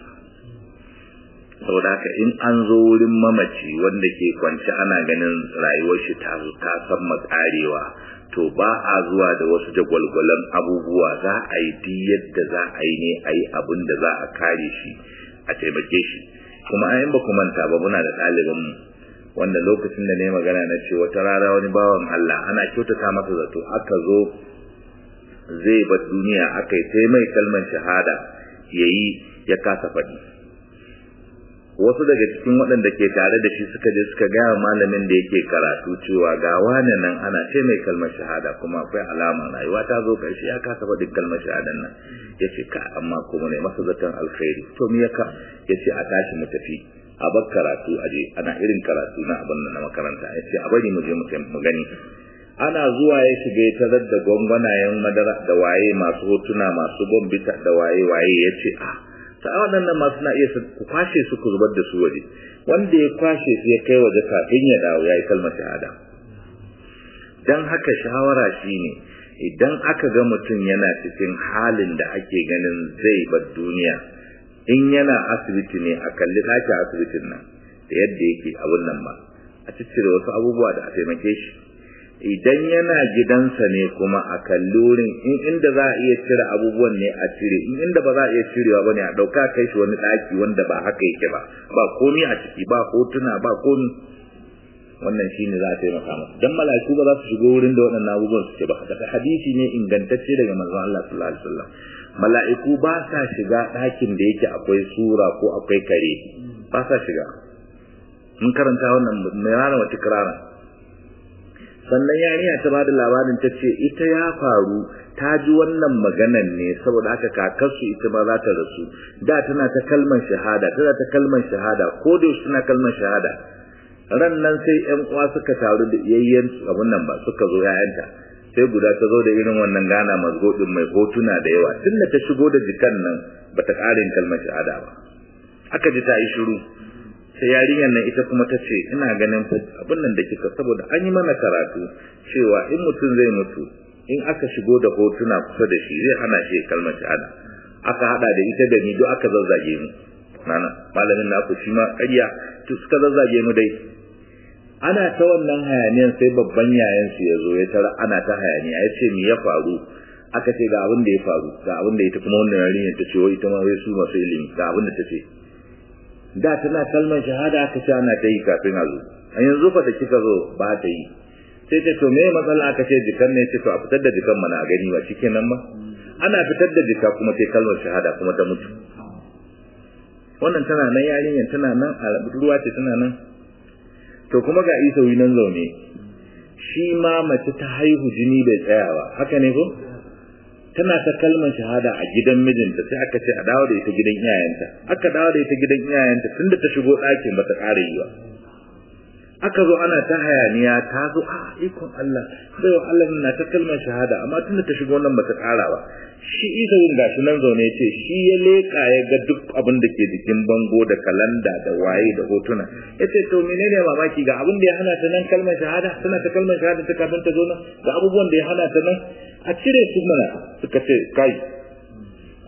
S1: saboda haka in an zo wurin mamaci wanda ke kwance ana ganin rayuwar shi ta zo ta san matsarewa to ba a zuwa da wasu jagwalgwalan abubuwa za a yi duk yadda za a yi ne a yi abin da za a kare shi a taimake shi kuma an ba ku manta ba muna da ɗaliban mu wanda lokacin da ne magana na ce wata rana wani bawan Allah ana kyautata masa zato aka zo zai bar duniya aka yi sai mai kalmar shahada yayi ya kasa faɗi wasu daga cikin waɗanda ke tare da shi suka je suka gaya malamin da yake karatu cewa ga wani nan ana ce mai kalmar shahada kuma akwai alama rayuwa ta zo ƙarshe ya kasa faɗin kalmar shahadan nan ya ce ka amma kuma ne masa zaton alkhairi to me ya ka ya ce a tashi mu tafi a bar karatu a je ana irin karatu na abin na makaranta ya ce a bari mu je mu gani ana zuwa ya shiga ya tarar da gwangwanayen madara da waye masu hotuna masu bombita da waye waye ya ce a ta waɗannan masu na iya ku kwashe su ku zubar da su waje wanda ya kwashe su ya kai waje kafin ya dawo ya yi kalmar shahada dan haka shawara shine idan aka ga mutum yana cikin halin da ake ganin zai bar duniya in yana asibiti ne a kalli ɗakin asibitin nan da yadda yake abun nan ba a ciccire wasu abubuwa da a taimake shi idan yana gidansa ne kuma a kalli wurin in inda za a iya cire abubuwan ne a cire in inda ba za a iya cirewa ba ne a ɗauka kai shi wani ɗaki wanda ba haka yake ba ba komi a ciki ba hotuna ba komi wannan shine za a taimaka masa dan mala'iku ba za su shigo wurin da waɗannan abubuwan suke ba daga hadisi ne ingantacce daga manzon Allah sallallahu alaihi wasallam mala'iku ba sa shiga ɗakin da yake akwai sura ko akwai kare ba sa shiga mun karanta wannan mai rana wata kirara sannan yarinya ta bada labarin ta ce ita ya faru ta ji wannan maganan ne saboda haka kakarsu ita ma za ta rasu da tana ta kalmar shahada tana ta kalmar shahada ko da yaushe tana kalmar shahada ran nan sai ƴan uwa suka taru da yayyen abun nan ba suka zo ƴaƴanta sai guda ta zo da irin wannan gana mazgodin mai hotuna da yawa tunda ta shigo da jikan nan bata ƙarin kalmar shahada ba aka ji ta yi shiru sai yarinyar nan ita kuma ta ce ina ganin abin nan da kika saboda an yi mana karatu cewa in mutum zai mutu in aka shigo da hotuna kusa da shi zai hana shi kalmar shahada aka hada da ita da ni duk aka zazzage mu nana malamin naku shi ma ƙarya to suka zazzage mu dai ana ta wannan hayaniyan sai babban yayan su ya zo ya tara ana ta hayaniya ya ce me ya faru aka ce ga abin da ya faru ga abin da ita kuma wannan yarinyar ta ce wai ita ma wai su masu ilimi ga abin da ta ce da tana kalmar shahada aka ce ana ta yi kafin a zo a yanzu fa da kika zo ba ta yi sai ta to me matsala aka ce jikan ne ce to a fitar da jikan mana a gani ba shikenan ba ana fitar da jika kuma sai kalmar shahada kuma ta mutu wannan tana nan yarinyar tana nan a ruwa ce tana nan to kuma ga isa nan zaune shi ma mace ta haihu jini bai tsayawa haka ne ko tana ta kalmar shahada a gidan mijinta sai aka ce a dawo da ita gidan iyayenta aka dawo da ita gidan iyayenta tunda ta shigo ɗakin bata ƙara yi ba aka zo ana ta hayaniya ta zo a ikon Allah sai wa Allah na ta kalmar shahada amma tunda ta shigo nan bata ƙara ba shi isa yin gashi nan zaune ya ce shi ya leƙa ya ga duk abin da ke jikin bango da kalanda da waye da hotuna ya ce to menene mamaki ga abin da ya hana ta nan kalmar shahada tana ta kalmar shahada ta kafin ta zo nan ga abubuwan da ya hana ta nan a cire su mana suka ce kai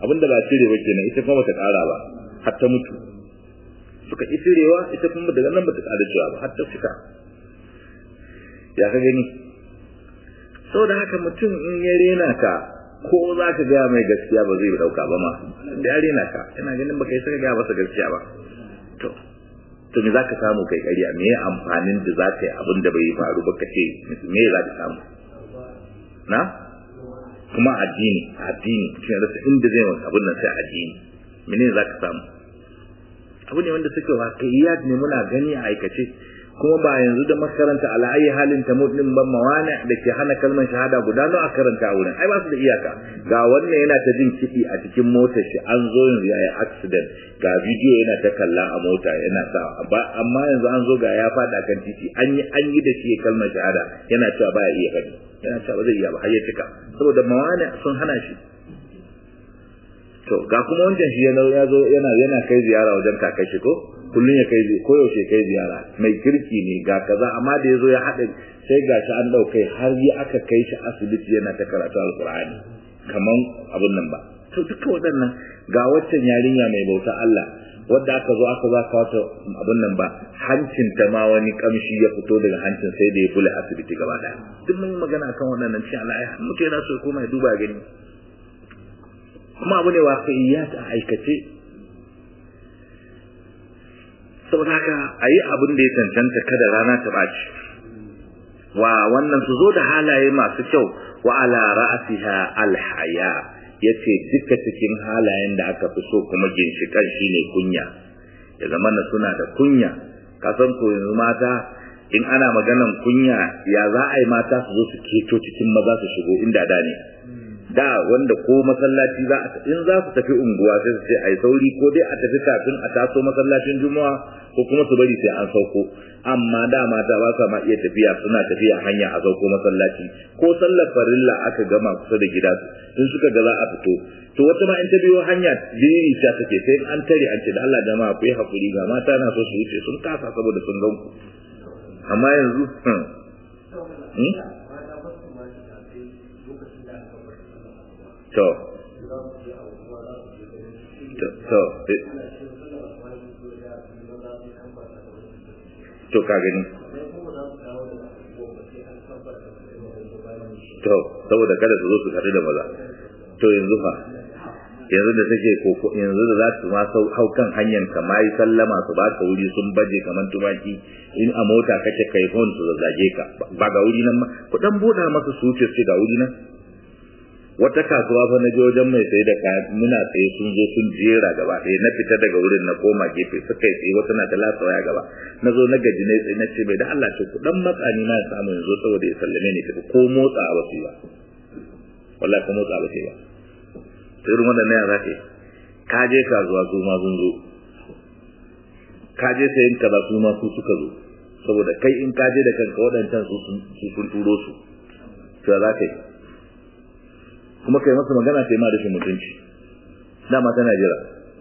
S1: abinda ba cire ba kenan ita kuma bata ƙara ba har ta mutu suka ƙi cirewa ita kuma daga nan bata ƙara cewa ba har ta fita ya ka gani saboda haka mutum in ya rena ka ko za ka gaya mai gaskiya ba zai ɗauka ba ma da ya rena ka ina ganin baka yi saka gaya masa gaskiya ba to to me za ka samu kai ƙarya me ya amfanin da za ka yi abin da bai faru ba ka ce me za ka samu na kuma addini addini cikin rasa inda zai maka abin nan sai addini mene za ka samu abu ne wanda suke waƙiyyat ne muna gani a aikace kuma ba yanzu da makaranta ala'ayi halin ta mutum ban mawana da ke hana kalmar shahada guda nawa a karanta a wurin ai ba su da iyaka ga wannan yana ta jin kiɗi a cikin motar shi an zo yanzu ya yi accident ga bidiyo yana ta kalla a mota yana sa amma yanzu an zo ga ya faɗa kan titi an yi an yi da shi kalmar shahada yana cewa ba ya iya faɗi yana cewa ba zai iya ba har ya cika saboda mawana sun hana shi to ga kuma wancan shi ya zo yana yana kai ziyara wajen kakai shi ko kullun ya kai ko yaushe kai ziyara mai kirki ne ga kaza amma da yazo ya hada sai gashi an daukai har yi aka kai shi asibiti yana ta karatu alqur'ani kaman abun nan ba to duka waɗannan ga waccan yarinya mai bauta Allah wadda aka zo aka zaka wata abun nan ba hancin ta ma wani kamshi ya fito daga hancin sai da ya bule asibiti gaba daya duk mun magana akan waɗannan shi Allah ya mutu yana so kuma ya duba gani kuma abu ne waqi'iyat a aikace saboda haka a yi abin da ya cancanta kada rana ta ɓaci wa wannan su zo da halaye masu kyau wa ala ra'asiha alhaya yace duka cikin halayen da aka fi so kuma ginshikan shine kunya ya zama na suna da kunya kasan ko yanzu mata in ana maganan kunya ya za a yi mata su zo su keto cikin maza su shigo inda da ne da wanda ko masallaci za a in za su tafi unguwa sai su ce ai sauri ko dai a tafi kafin a taso masallacin juma'a ko kuma su bari sai an sauko amma da mata ba sa ma iya tafiya suna tafiya hanya a sauko masallaci ko sallar farilla aka gama kusa da gida sun suka ga za a fito to wata ma in ta biyo hanya jiriri ta take sai an tare an ce da Allah jama'a ku yi hakuri ga mata na so su wuce sun kasa saboda sun gan ku amma yanzu to to to ka gani to saboda kada su zo su haɗu da maza to yanzu fa yanzu da take koko yanzu da za su ma hau kan hanyar ka ma yi sallama su ba ka wuri sun baje kamar tumaki in a mota kake kai hon su zazzage ka ba ga wuri nan ma ku dan buɗa masa su wuce su ga wuri nan wata kasuwa fa na je wajen mai sai da kaya muna tsaye sun zo sun jera gaba ɗaya na fita daga wurin na koma gefe suka yi tsaye wata na ta lasa waya gaba na zo na gaji na tsaye na ce bai da Allah ce ku dan matsani na samu yanzu saboda ya sallame ni tafi ko motsa ba su ba wallahi ko motsa ba su ba sai irin wannan ya zaka ka je kasuwa su ma sun zo ka je sayin kaza su ma su suka zo saboda kai in ka je da kanka waɗancan su sun turo su to za ka yi kuma kai masa magana kai ma da mutunci dama tana jira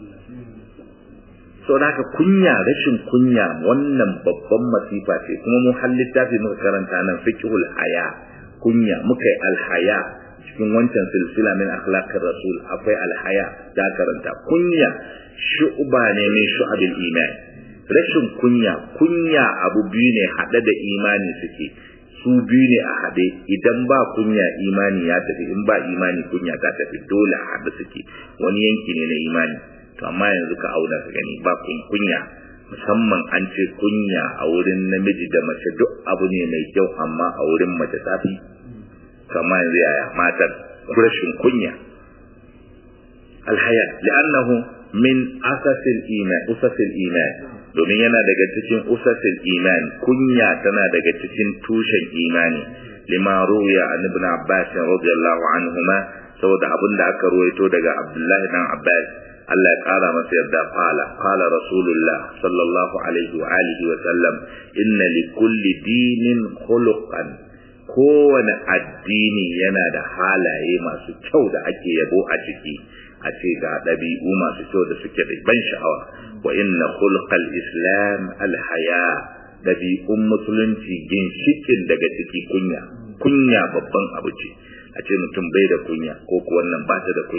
S1: sau da haka kunya rashin kunya wannan babban masifa ce kuma mun halitta fi muka karanta nan fiqhul haya kunya muka yi alhaya cikin wancan silsila min akhlaqir rasul akwai alhaya da karanta kunya shu'ba ne min shu'abil iman rashin kunya kunya abu biyu ne hade da imani suke su biyu ne a haɗe idan ba kunya imani ya tafi in ba imani kunya ta tafi dole a haɗe suke wani yanki ne na imani to amma yanzu ka auna ka gani ba kunya musamman an ce kunya a wurin namiji da mace duk abu ne mai kyau amma a wurin mace tafi kama yanzu yaya matan rashin kunya alhaya li'annahu min asasil iman usasil iman domin yana daga cikin usasil iman kunya tana daga cikin tushen imani lima ruya an ibn abbas radiyallahu anhuma saboda abin da aka ruwaito daga abdullahi dan abbas Allah ya kara masa yarda qala qala rasulullah sallallahu alaihi wa alihi wa sallam inna li kulli dinin khuluqan kowane addini yana da halaye masu kyau da ake yabo a ciki a ce ga ɗabi'u masu kyau da suke da ban sha'awa wa inna khulqal islam alhaya ɗabi'un musulunci ginshikin daga ciki kunya kunya babban abu ce a ce mutum bai da kunya ko ko wannan ba ta da kunya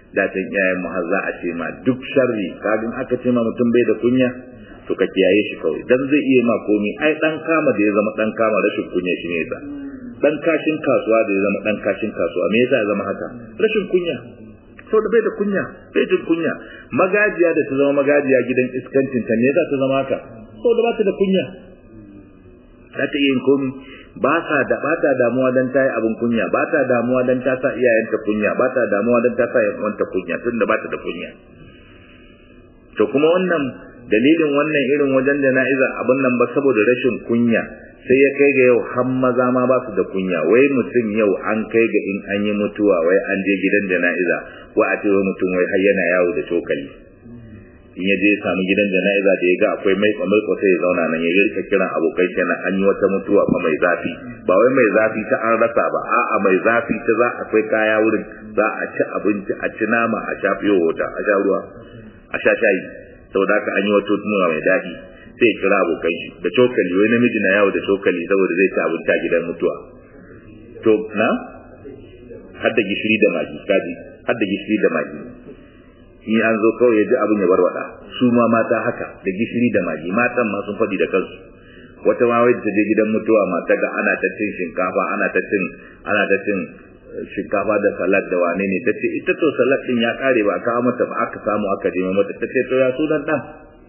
S1: da can iyayen mu har za a ce ma duk sharri kagin aka ce ma mutum bai da kunya to ka kiyaye shi kawai dan zai iya ma komi ai dan kama da ya zama dan kama rashin kunya shi ne yasa dan kashin kasuwa da ya zama dan kashin kasuwa me yasa ya zama haka rashin kunya so da bai da kunya bai jin kunya magajiya da ta zama magajiya gidan iskancin ta me yasa ta zama haka so da ba ta da kunya za ta iya yin komi ba sa da ba ta damuwa dan ta yi abin kunya ba ta damuwa dan ta sa iyayenta kunya ba ta damuwa dan ta sa yan kunya tunda ba ta da kunya to kuma wannan dalilin wannan irin wajen jana'iza abin nan ba saboda rashin kunya sai ya kai ga yau har maza ma ba su da kunya wai mutum yau an kai ga in an yi mutuwa wai an je gidan jana'iza wai a ce wai mutum wai har yana yawo da cokali in ya je samu gidan jana'iza da ya ga akwai mai mai sai ya zauna nan ya rika kiran abokai kenan an yi wata mutuwa fa mai zafi ba wai mai zafi ta an rasa ba a'a mai zafi ta za akwai kaya wurin za a ci abinci a ci nama a sha fiyo wata a sha ruwa a sha shayi saboda haka an yi wata tunuwa mai daɗi sai kira abokan shi da cokali wai namiji na yawo da cokali saboda zai ci abinci a gidan mutuwa to na har da gishiri da magi kaji har da gishiri da magi in an zo kawai ya ji abin ya barwada su ma mata haka da gishiri da magi matan ma sun faɗi da kansu wata ma wai ta je gidan mutuwa mata ga ana ta cin shinkafa ana ta cin ana ta cin shinkafa da salad da wane ne ta ce ita to salad din ya kare ba kawo mata ba aka samu aka je mata ta ce to ya sunan dan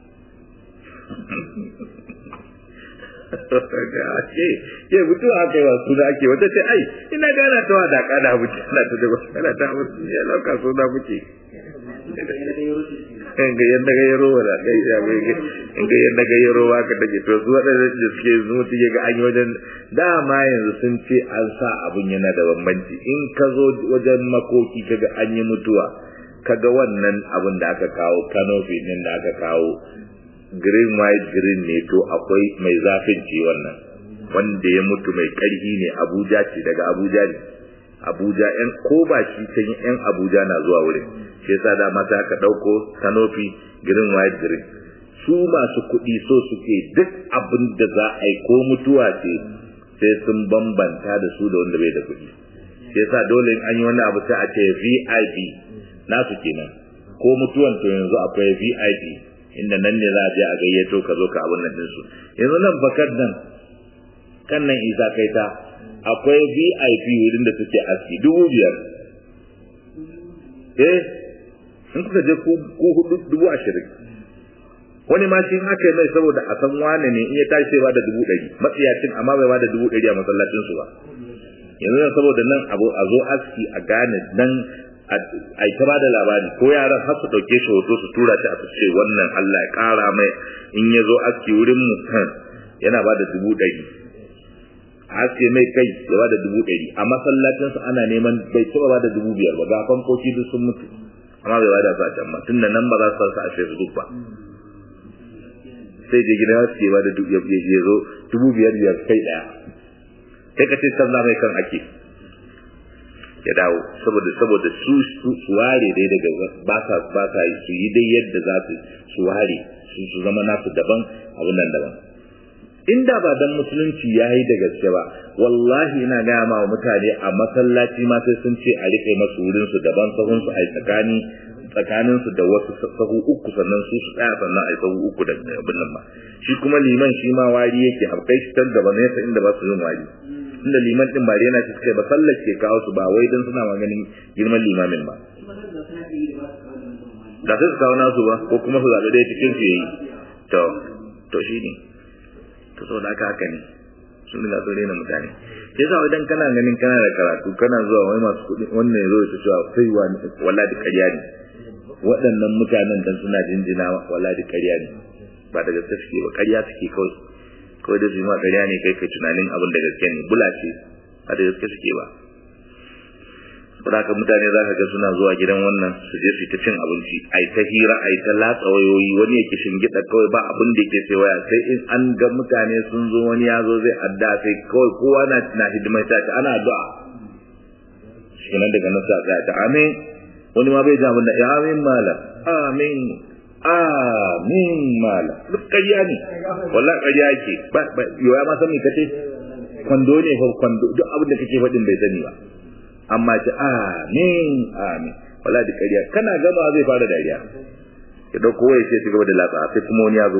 S1: ce ke mutu aka yi wa suna ake wata ce ai ina gana ta wada kada muke ana ta da wasu ana ta wasu ya lauka suna muke in ga yadda ga yaro wala kai ya bai ga in ga yadda ga yaro wa ka take to su wadanda da suke zuwa ya ga an yi wajen dama yanzu sun ce an sa abun yana da bambanci in ka zo wajen makoki kaga an yi mutuwa kaga wannan abun da aka kawo kanofi din da aka kawo green white green ne to akwai mai zafin ce wannan wanda ya mutu mai karhi ne abuja ce daga abuja ne abuja yan ko ba shi can yan abuja na zuwa wurin shi yasa da mata aka dauko kanofi green white green su masu kuɗi so suke duk abin da za a yi ko mutuwa ce sai sun bambanta da su da wanda bai da kuɗi shi yasa dole in an yi wani abu sai a ce vip nasu kenan ko mutuwan to yanzu akwai vip inda nan ne za a je a gayyato ka zo ka abin nan ɗinsu yanzu nan bakar nan kan nan isa kai ta akwai vip wurin da suke aski dubu biyar eh in kuka je ku hudu dubu ashirin wani ma shi in aka yi mai saboda a san wane ne in ya tashi sai ba da dubu ɗari matsiyacin amma bai ba da dubu ɗari a masallacin su ba yanzu nan saboda nan a zo aski a gane nan a ta ba da labari ko yaran har su ɗauke shi hoto su tura shi a su ce wannan Allah ya ƙara mai in ya zo aski wurin mu yana ba da dubu ɗari aske mai kai ya ba da dubu ɗari a masallacinsa ana neman bai taɓa ba da dubu biyar ba ga fankoki duk sun mutu amma bai ba da su a can ba tun da nan ba za su sa a facebook ba sai je gida su ke ba da ya zo dubu biyar biyar kai ɗaya kai ka ce sallah mai kan ake ya dawo saboda saboda su su ware dai daga ba sa ba sa su yi dai yadda za su su ware su su zama nasu daban abun nan daban inda ba dan musulunci ya yi da gaske ba wallahi ina gaya ma mutane a masallaci ma sai sun ce a rike masu wurin su daban sahun su a tsakani tsakanin su da wasu sahu uku sannan su su tsaya sannan a sahu uku da abin nan ba shi kuma liman shi ma wari yake habkai shi tan gaba nesa inda ba su yin wari inda liman din ba yana shi suka ba sallar ke kawo su ba wai dan suna maganin girman limamin ba da sai su kawo nasu ba ko kuma su zaɓi ɗaya cikin su yayi to to shi ne to so da haka ne sun riga sun rena mutane sai sa idan kana ganin kana da karatu kana zuwa wai masu kuɗi wannan ya zo ya cewa sai wani wallahi ƙarya ne waɗannan mutanen dan suna jinjina wallahi ƙarya ne ba da gaske suke ba ƙarya suke kawai kawai da su ma ƙarya ne kai kai tunanin abin da gaske ne bula ce ba da gaske suke ba saboda mutane za ka ga suna zuwa gidan wannan su je su ta cin abinci ai ta hira ai ta latsa wayoyi wani yake shingida kawai ba abin da yake sai waya sai in an ga mutane sun zo wani ya zo zai adda sai kawai kowa na na hidimai ta ta ana addu'a shi nan daga nan sa ta amin wani ma bai ji abin da ya amin malam amin amin mala duk ƙarya ne wallahi ƙarya yake ba ba yoya ma san me kace kwando ne fa kwando duk abin da kake faɗin bai sani ba amma ce amin amin wala da ƙarya kana gama zai fara dariya ya dauko waya sai ci gaba da latsa sai kuma wani ya zo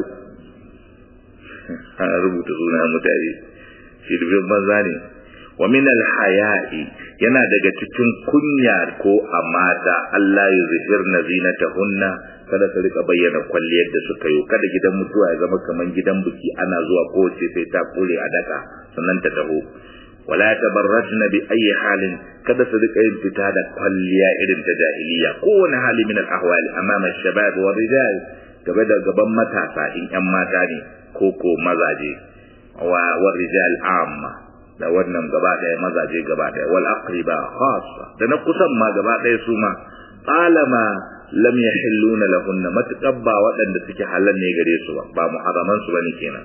S1: an rubuta sunan mutane shi dubin banza ne wa min al-haya'i yana daga cikin kunya ko a mata Allah ya zihirna zinatahunna kada su rika bayyana kwalliyar da suka yi kada gidan mutuwa ya zama kaman gidan buki ana zuwa kowace sai ta kure a daka sannan ta taho wala tabarrajna bi ayi halin kada su rika yin fita da kwalliya irin ta jahiliya kowane hali min al-ahwal amama shabab wa rijal gaba da gaban matasa in yan mata ne ko ko mazaje wa wa rijal amma da wannan gaba daya mazaje gaba daya wal aqriba khassa da na kusan ma gaba daya su ma alama lam yahilluna lahunna mataqabba waɗanda suke halal ne gare su ba ba muharraman su bane kenan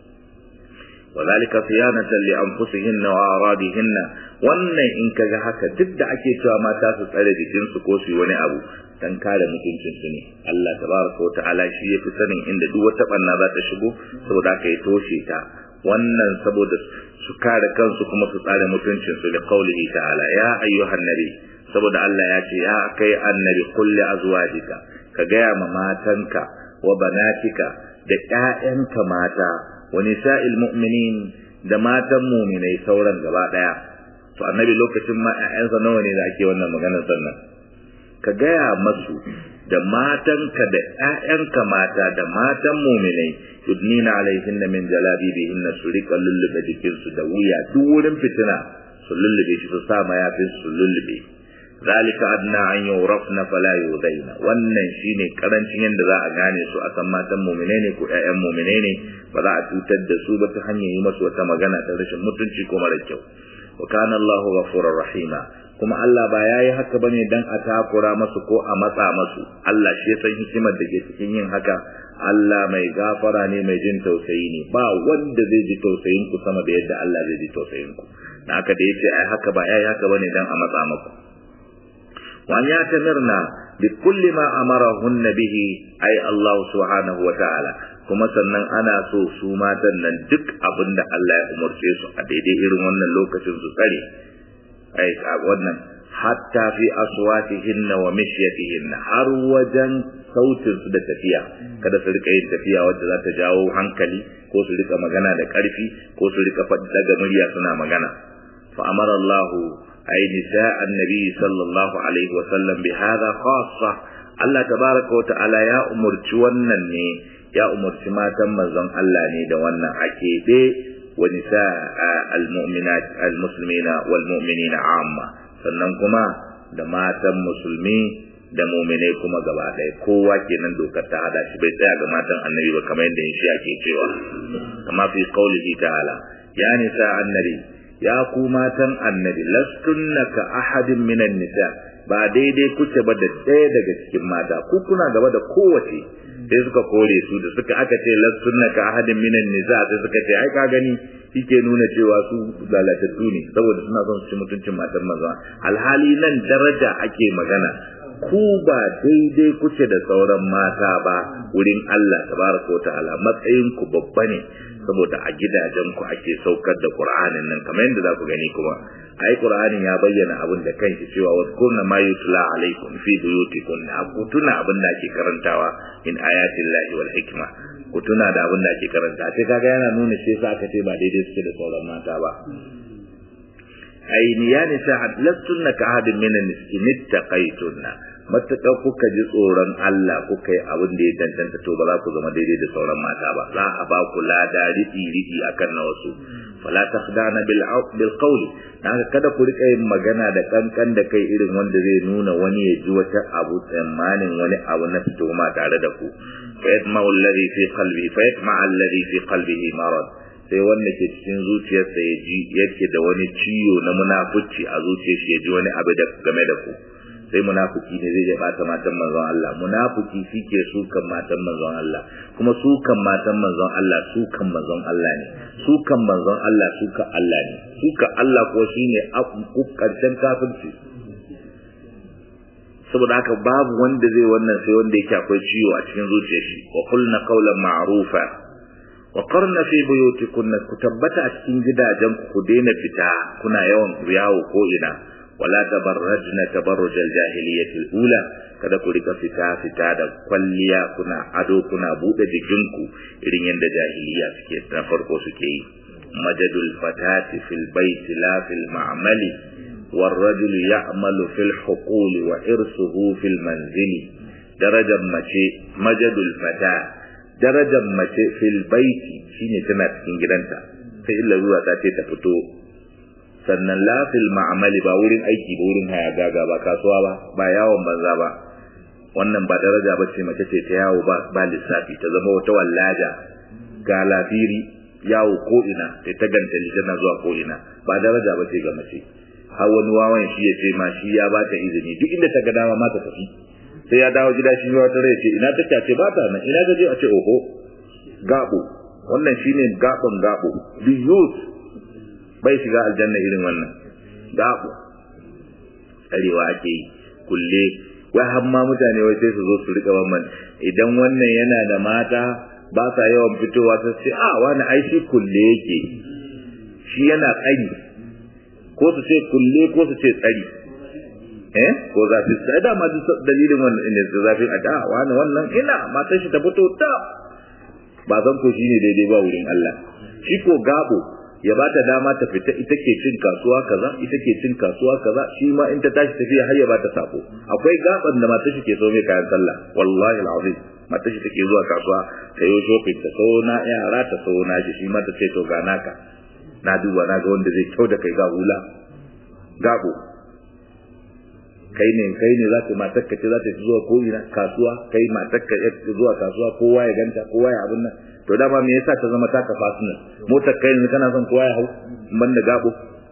S1: وذلك صيانة لأنفسهن وأرادهن wannan in kaga haka duk da ake cewa mata su tsare jikin su ko su yi wani abu dan kare mutuncin su ne Allah tabaraka wa ta'ala shi yafi sanin inda duk wata banna za ta shigo saboda haka ya toshe ta wannan saboda su kare kansu kuma su tsare mutuncin su da qaulihi ta'ala ya ayyuhan nabi saboda Allah ya ce ya kai annabi kulli azwajika ka gaya ma matanka wa banatika da ƴaƴanka mata wa nisa'il mu'minin da matan mu'minai sauran gaba daya to annabi lokacin ma ƴaƴansa nawa ne da ake wannan maganar sannan ka gaya masu da matanka da ƴaƴanka mata da matan mu'minai yudnina alaihinna min jalabibihinna su rika lullube jikinsu da wuya duk wurin fitina su lullube shi su sa mayafin su lullube zalika adna an yurafna fala yudaina wannan shine karancin yanda za a gane su a san matan mu'mine ne ko ƴaƴan mu'mine ne ba za a cutar da su ba ta hanyar yi masu wata magana ta rashin mutunci ko mara kyau wa kana Allahu ghafurur rahima kuma Allah ba yayi haka bane dan a takura masu ko a matsa masu Allah shi ya san hikimar da ke cikin yin haka Allah mai gafara ne mai jin tausayi ne ba wanda zai ji tausayin ku sama da yadda Allah zai ji tausayin ku dan haka da yace ai haka ba yayi haka bane dan a matsa maku وأن يعتمرنا بكل ما أمرهن به أي الله سبحانه وتعالى kuma sannan ana so su matan nan duk abin da Allah ya umarce su a daidai irin wannan lokacin su tsare ai wannan hatta fi aswatihinna wa mishyatihinna har wajen sautin su da tafiya kada su rika yin tafiya wacce za ta jawo hankali ko su rika magana da karfi ko su rika faɗi daga murya suna magana fa amara Allahu أي نساء النبي صلى الله عليه وسلم بهذا خاصة الله تبارك وتعالى يا أمر ne ya umarci matan manzon Allah ne da wannan a keɓe wa nisa al-mu'minat al-muslimina wal mu'minina amma sannan kuma da matan musulmi da mu'minai kuma gaba ɗaya kowa kenan dokar ta hada shi bai tsaya ga matan annabi ba kamar yadda shi ake cewa kama fi qaulihi ta'ala ya nisa annabi ya ku matan annabi lastunna ka ahadin minan nisa ba daidai kuke ba da ɗaya daga cikin mata ku kuna gaba da kowace sai suka kore su da suka aka ce lastunna ka ahadin minan nisa sai suka ce ai ka gani yake nuna cewa su lalatattu ne saboda suna son su ci mutuncin matan maza alhali nan daraja ake magana ku ba daidai kuke da sauran mata ba wurin Allah tabaraka wa ta'ala matsayin ku babba ne saboda a gidajen ku ake saukar da Qur'anin nan kamar yadda za ku gani kuma ai Qur'anin ya bayyana abin da kanshi cewa wadkurna ma yutla alaikum fi buyutikum ku tuna abin da ake karantawa in ayatin lahi wal hikma ku tuna da abin da ake karanta sai kaga yana nuna shi yasa aka ce ba daidai suke da sauran mata ba ai ni ya nisa lastunna ka hadin min an-niskin ittaqaytunna matuƙar kuka ji tsoron Allah kuka yi abin da ya tantanta to ba za ku zama daidai da sauran mata ba za a ba ku lada ridi ridi akan na wasu fala takhdana bil bil qawli haka kada ku rika yin magana da kankan da kai irin wanda zai nuna wani ya ji wata abu tsammanin wani abu na tuhuma tare da ku fa yatma alladhi fi qalbi fa yatma alladhi fi qalbihi marad sai wanda ke cikin zuciyarsa ya ji yake da wani ciwo na munafici a zuciyar shi ya ji wani abu da game da ku sai munafiki ne zai bata matan manzon Allah munafiki shike sukan matan manzon Allah kuma sukan matan manzon Allah sukan manzon Allah ne sukan manzon Allah sukan Allah ne sukan Allah ko shine karshen kafirci saboda haka babu wanda zai wannan sai wanda yake akwai ciwo a cikin zuciyar shi wa qulna qawlan ma'rufa wa qarna fi buyutikunna ku tabbata a cikin gidajen ku daina fita kuna yawan yawo ko ina wala tabarrajna tabarruj al-jahiliyyah al-ula kada ku rika fita fita da kwalliya kuna ado kuna bude jikinku irin yadda jahiliya suke na farko suke yi majadul fatati fil baiti la fil ma'mali والرجل يعمل في الحقول وإرثه في المنزل درجة مچه مجد الفتاة درجة مچه في البيت shine tana cikin gidanta sai illa zuwa ta ce ta fito sannan lafil ma'amali ba wurin aiki ba wurin haya gaga ba kasuwa ba ba yawon banza ba wannan ba daraja ba ce mace ce ta yawo ba ba lissafi ta zama wata wallaja ga lafiri yawo ko ina ta ta gantali tana zuwa ko ina ba daraja ba ce ga mace har wani wawan shi ya ce ma shi ya ba ta izini duk inda ta ga dama ma ta tafi sai ya dawo gida shi wata rai ce ina take ce ba ta nan ina ga je a ce oho gabo wannan shine gabon gabo the youth bai shiga aljanna irin wannan gabo arewa ake yi kulle wai har ma mutane wai sai su zo su rika wannan idan wannan yana da mata ba sa yawan fitowa ta ce a wani ai shi kulle yake shi yana tsari ko su ce kulle ko su ce tsari eh ko zafi sai da ma dalilin wannan ne zafin a da wani wannan ina matan shi ta fito ta ba zan ko shine daidai ba wurin Allah shi ko gabo ya bata dama ta fita ita ke cin kasuwa kaza ita ke cin kasuwa kaza shi ma in ta tashi tafiya har ya bata sako akwai gaban da mata shi ke so mai kayan sallah wallahi alazim mata shi take zuwa kasuwa ta yi shopping ta so na yara ta so na shi shi ma ta ce to ga naka na duba na ga wanda zai kyau da kai ga hula gabo kai ne kai ne za ka matar ka ce za ta zuwa ko ina kasuwa kai matar ka zuwa kasuwa kowa ya ganta kowa ya abin nan to dama me yasa ta zama taka fasina motar kai ne kana son kowa ya hau ban da gabo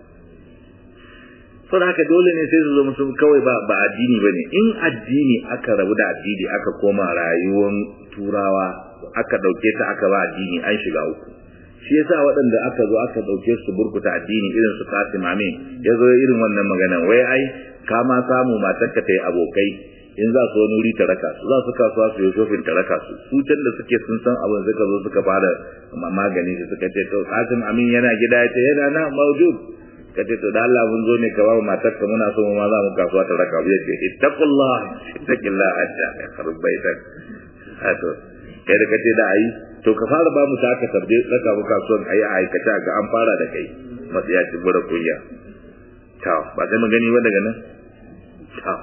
S1: to da haka dole ne sai su zo musu kawai ba ba addini bane in addini aka rabu da addini aka koma rayuwar turawa aka dauke ta aka ba addini an shiga uku shi yasa waɗanda aka zo aka dauke su burkuta addini irin su Qasim Amin ya zo irin wannan magana wai ai ka ma samu matarka ta yi abokai in za su wani wuri ta raka su za su kasuwa su yi shofin ta raka su su can da suke sun san abin suka zo suka fara magani su suka ce to Qasim Amin yana gida ya ce yana na maujud ka ce to da Allah mun zo ne ka ba matarka muna so mu ma za mu kasuwa ta raka ya ce ittaqullah ittaqillah hatta ya kharub baitak hato kai da kace da ayi to ka fara ba mu ta aka tarbe raka mu kasuwan ayi a aikata ga an fara da kai matsaya ci bura kunya ta ba sai magani ba daga nan ta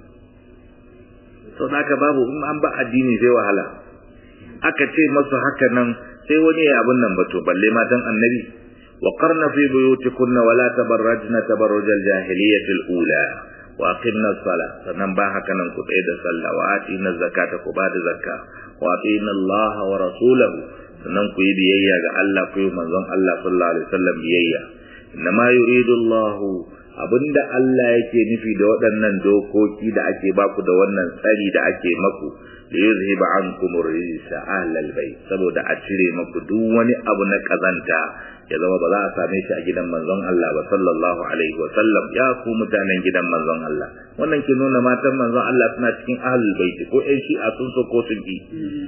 S1: to naka babu in an ba addini sai wahala aka ce masu haka nan sai wani ya abun nan bato balle matan annabi wa qarna fi buyutikunna wala tabarrajna tabarruj al-jahiliyyah al-ula wa aqimna as-salah sannan ba haka nan ku tsaye da sallah wa atina zakata ku ba da zakka wa atina Allah wa rasulahu sannan ku yi biyayya ga Allah ku yi manzon Allah sallallahu alaihi wasallam biyayya inma yuridu Allah abinda Allah yake nufi da waɗannan dokoki da ake baku da wannan tsari da ake maku da yuzhiba ankum rijsa ahlal bayt saboda a cire maku duk wani abu na kazanta ya zama ba za a same shi a gidan manzon Allah ba sallallahu alaihi wa sallam ya ku mutanen gidan manzon Allah wannan ke nuna matan manzon Allah suna cikin ahlul bayt ko ai shi a sun so ko sun ki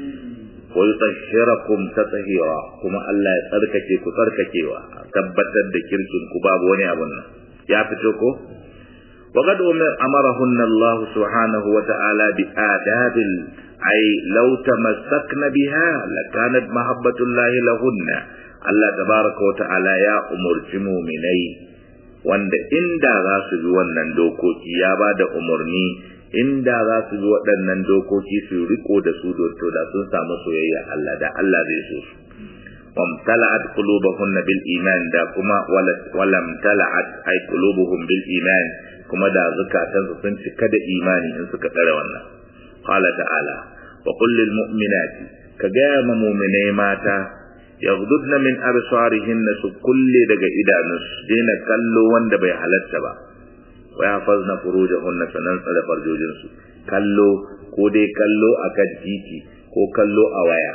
S1: wa yutahhirakum tatahira kuma Allah ya tsarkake ku tsarkakewa tabbatar da kirkin ku babu wani abun nan ya fito ko وقد أمرهن الله سبحانه وتعالى بآداب أي لو تمسكن بها لكانت محبة الله لهن الله تبارك وتعالى يا أمر مؤمني wanda inda za su bi wannan dokoki ya ba da umarni inda za su bi waɗannan dokoki su riko da su to da sun samu soyayya Allah da Allah zai so su وامتلأت قلوبهن بالإيمان دا كما ولا امتلأت أي قلوبهم بالإيمان كما دا زكاة سنت كد إيماني إن سكت روانا قال تعالى وقل للمؤمنات كجام مؤمني ماتا يغضضن من أبصارهن كل دقا إذا نسدين كلو وند بي حلت ويحفظن فروجهن سننسل فرجوجنسو كلو كودي كلو أكد تيتي ko kallo a waya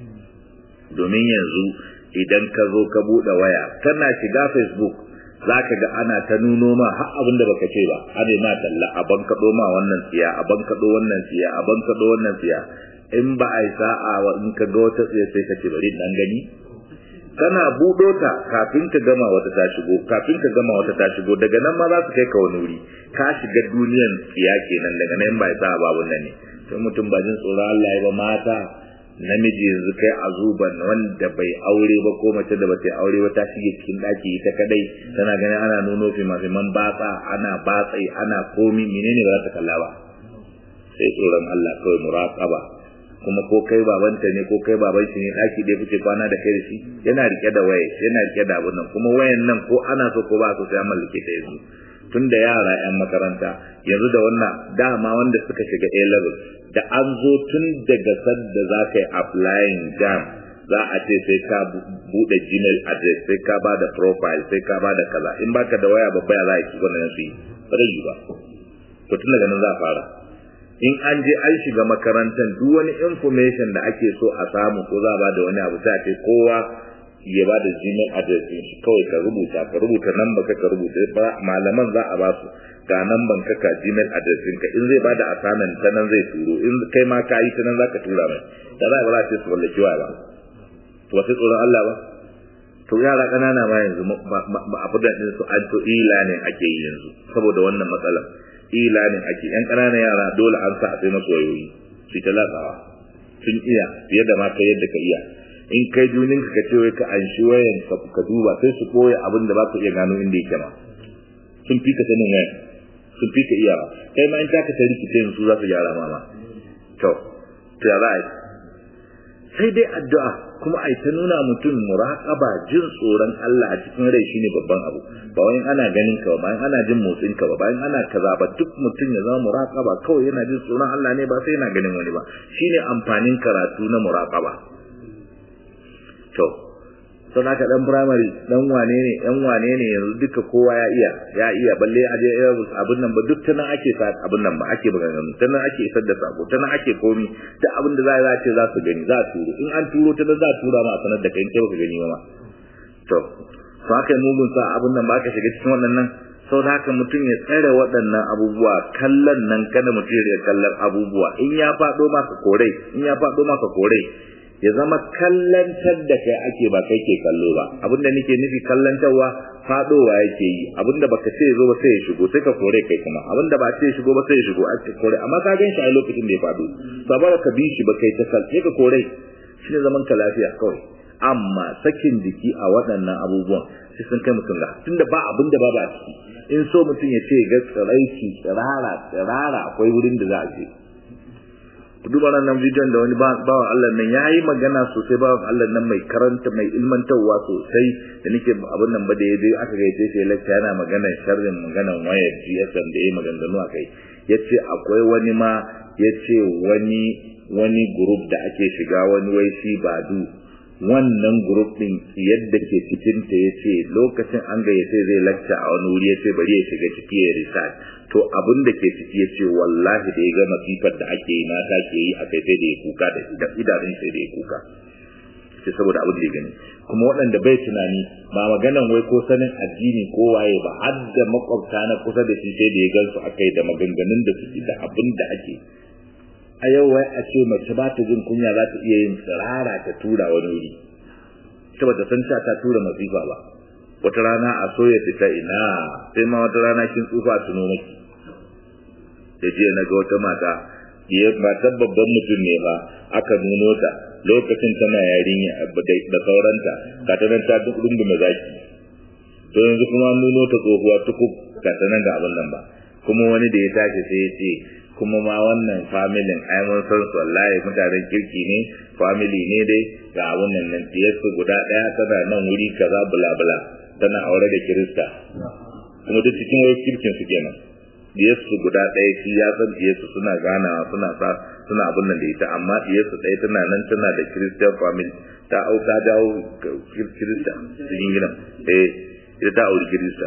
S1: domin yanzu idan ka zo ka buɗe waya kana shiga facebook za ka ga ana ta nuno ma har abin da baka ce ba ana ma talla a bankaɗo ma wannan tsiya a bankaɗo wannan tsiya a bankaɗo wannan tsiya in ba a yi sa'a wa in ka ga wata tsiya sai ka ce bari dan gani kana buɗo ta kafin ka gama wata ta shigo kafin ka gama wata ta shigo daga nan ma za su kai ka wani wuri ka shiga duniyan tsiya kenan daga nan ba ya sa babun nan ne sai mutum ba jin tsoron Allah ya ba mata namiji yanzu kai a zuban wanda bai aure ba ko mace da bata aure ba ta shige cikin daki ita kadai tana ganin ana nuno fimafiman batsa ana batsai ana komi menene ba za ta kalla ba sai tsoron Allah kawai muraqaba kuma ko kai babanta ne ko kai baban shi ne daki dai kuke kwana da kai da shi yana rike da waye yana rike da abun nan kuma wayan nan ko ana so ko ba so sai an mallake ta yanzu tun da yara yan makaranta yanzu da wannan dama wanda suka shiga A level da an zo tun daga sadda za ka yi applying jam za a ce sai ka bude gmail address sai ka ba da profile sai ka ba da kaza in baka da waya babba ya za a yi wannan su yi ba zai yi ba to tun daga nan za a fara in an je an shiga makarantar duk wani information da ake so a samu ko za a ba da wani abu sai a ce kowa ya ba da gmail address din shi kawai ka rubuta ka rubuta nan ka ka rubuta ba malaman za a ba su ga nan ban ka ka gmail address din ka in zai ba da assignment ta nan zai turo in kai ma ka yi ta nan za ka tura mai da za a ba za a ce su wallaki wa ba to wasu tsoron Allah ba to yara ƙanana ma yanzu ba a fudan din su an to e-learning ake yi yanzu saboda wannan matsalar e-learning ake yan ƙananan yara dole an sa a sai masu wayoyi su ta latsawa sun iya fiye da ma kai yadda ka iya in kai junin ka ce wai ka anshi wayan ka duba sai su koya abin da ba ka iya gano inda yake ma sun fi ka sanin wayan sun fi ka iya kai ma in ta ka ta rikice su za su gyara ma ma to to ya za a yi sai dai addu'a kuma ai ta nuna mutum muraqaba jin tsoron Allah a cikin rai shine babban abu ba wai ana ganin ka ba bayan ana jin motsin ka ba bayan ana kaza ba duk mutum ya zama muraqaba kawai yana jin tsoron Allah ne ba sai yana ganin wani ba shine amfanin karatu na muraqaba to don haka dan primary dan wane ne yan wane ne yanzu duka kowa ya iya ya iya balle a je abin nan ba duk ta nan ake sa abin nan ba ake maganganu ta nan ake isar da sako ta nan ake komi da abin da za a ce za su gani za a turo in an turo ta nan za a tura ma a sanar da kai in kai baka gani ba ma to to haka mugun sa abin nan ba ka shiga cikin waɗannan sau da haka mutum ya tsare waɗannan abubuwa kallon nan kada mutum ya kallon abubuwa in ya faɗo maka korai in ya faɗo maka korai ya zama kallantar da kai ake ba kai ke kallo ba abinda nake nufi kallantarwa fadowa yake yi abinda baka ce zo ba sai ya shigo sai ka kore kai kuma abinda ba ce shigo ba sai ya shigo a kore amma ka gan shi a lokacin da ya fado saboda ka bi shi ba kai ta kal sai ka kore shine zaman ka lafiya kawai amma sakin jiki a waɗannan abubuwan sai sun kai mutum ga tunda ba abin da babu a ciki in so mutum ya ce ga tsiraici tsirara tsirara akwai wurin da za a je duba nan bidiyon da wani bawan Allah nan ya yi magana sosai bawan Allah nan mai karanta mai ilmantarwa sosai da nake abin nan ba da ya je aka gaice shi lecture yana magana sharrin maganan wayar GSM da ya maganganu a kai ya ce akwai wani ma ya ce wani wani group da ake shiga wani wai shi badu wannan group din yadda ke cikin ta yace lokacin an gayyace zai lecture a wani wuri yace bari ya shiga ciki ya research to abin da ke ciki yace wallahi da ya ga masifar da ake yi mata ke yi a kai sai da ya kuka da idanun sai da ya kuka sai saboda abin da ya gani kuma waɗanda bai tunani ba maganan wai ko sanin addini ko waye ba har da makwabta na kusa da shi sai da ya gansu akai da maganganun da suke da abin da ake a yau wai a ce mace ba ta jin kunya za ta iya yin tsirara ta tura wani wuri ta bata san ta ta tura masifa ba wata rana a soya ta ina sai ma wata rana kin tsufa tuno miki da jiya na ga wata mata ya matar babban mutum ne ba aka nuno ta lokacin tana yarinya da sauranta ka ta nan ta duk rungume zaki to yanzu kuma nuno ta tsohuwa tukub ka ta nan ga abin nan ba kuma wani da ya tashi sai ya ce kuma ma wannan familin ai mun san su wallahi mutanen kirki ne family ne dai ga abun nan nan su guda daya tana nan wuri kaza bula bula tana aure da kirista kuma duk cikin wai kirkin su kenan su guda daya shi ya san su suna ganawa suna sa suna abun nan da ita amma su ɗaya tana nan tana da christian family ta auka dawo kirista cikin gidan eh ita ta auri kirista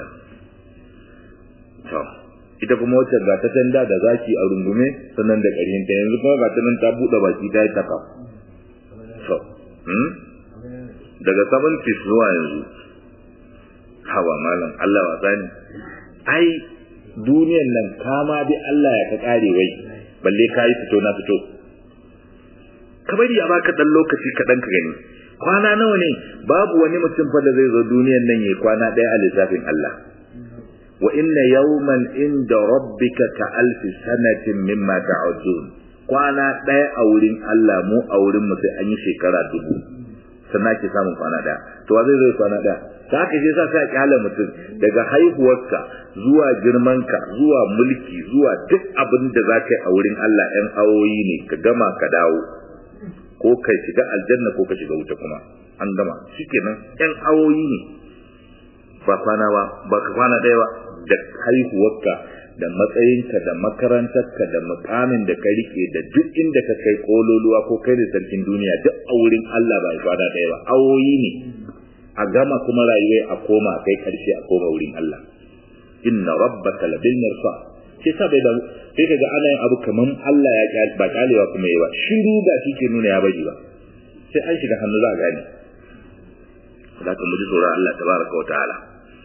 S1: to ita kuma wacce ga ta tanda da zaki a rungume sannan da ƙarhin ta yanzu kuma ga ta nan ta buɗe baki ta yi taka so hmm? daga 70 zuwa yanzu hawa malam Allah wasa ne ai duniyan nan kama bi Allah ya ka kare wai balle ka yi fito na fito ka bari a baka dan lokaci kaɗan ka gani kwana nawa ne babu wani mutum fa da zai zo duniyan nan yayi kwana ɗaya a lissafin Allah wa inna yawman inda rabbika ka alfi sanatin mimma ta'udun kwana ɗaya a wurin Allah mu a wurin mu sai an yi shekara dubu sannan ake samun kwana ɗaya to wa zai zo kwana ɗaya ta haka shi yasa sai a kyale mutum daga haihuwarka zuwa girmanka zuwa mulki zuwa duk abin da za ka yi a wurin Allah ‘yan awoyi ne ka gama ka dawo ko ka shiga aljanna ko ka shiga wuta kuma an gama shikenan ‘yan awoyi ne ba kwana ba ba ka kwana ɗaya ba da haihuwarka da matsayinka da makarantarka da mukamin da ka rike da duk inda ka kai kololuwa ko kai da sarkin duniya duk a wurin Allah ba kwana ɗaya ba awoyi ne a gama kuma rayuwai a koma a kai karshe a koma wurin Allah inna rabbaka labil mirsa sai sa bai da sai kaga ana yin abu kaman Allah ya kyale ba kyalewa kuma yi ba shiru da shi ke nuna ya baji ba sai an shiga hannu za a gane da ka muji tsoron Allah tabaraka wa ta'ala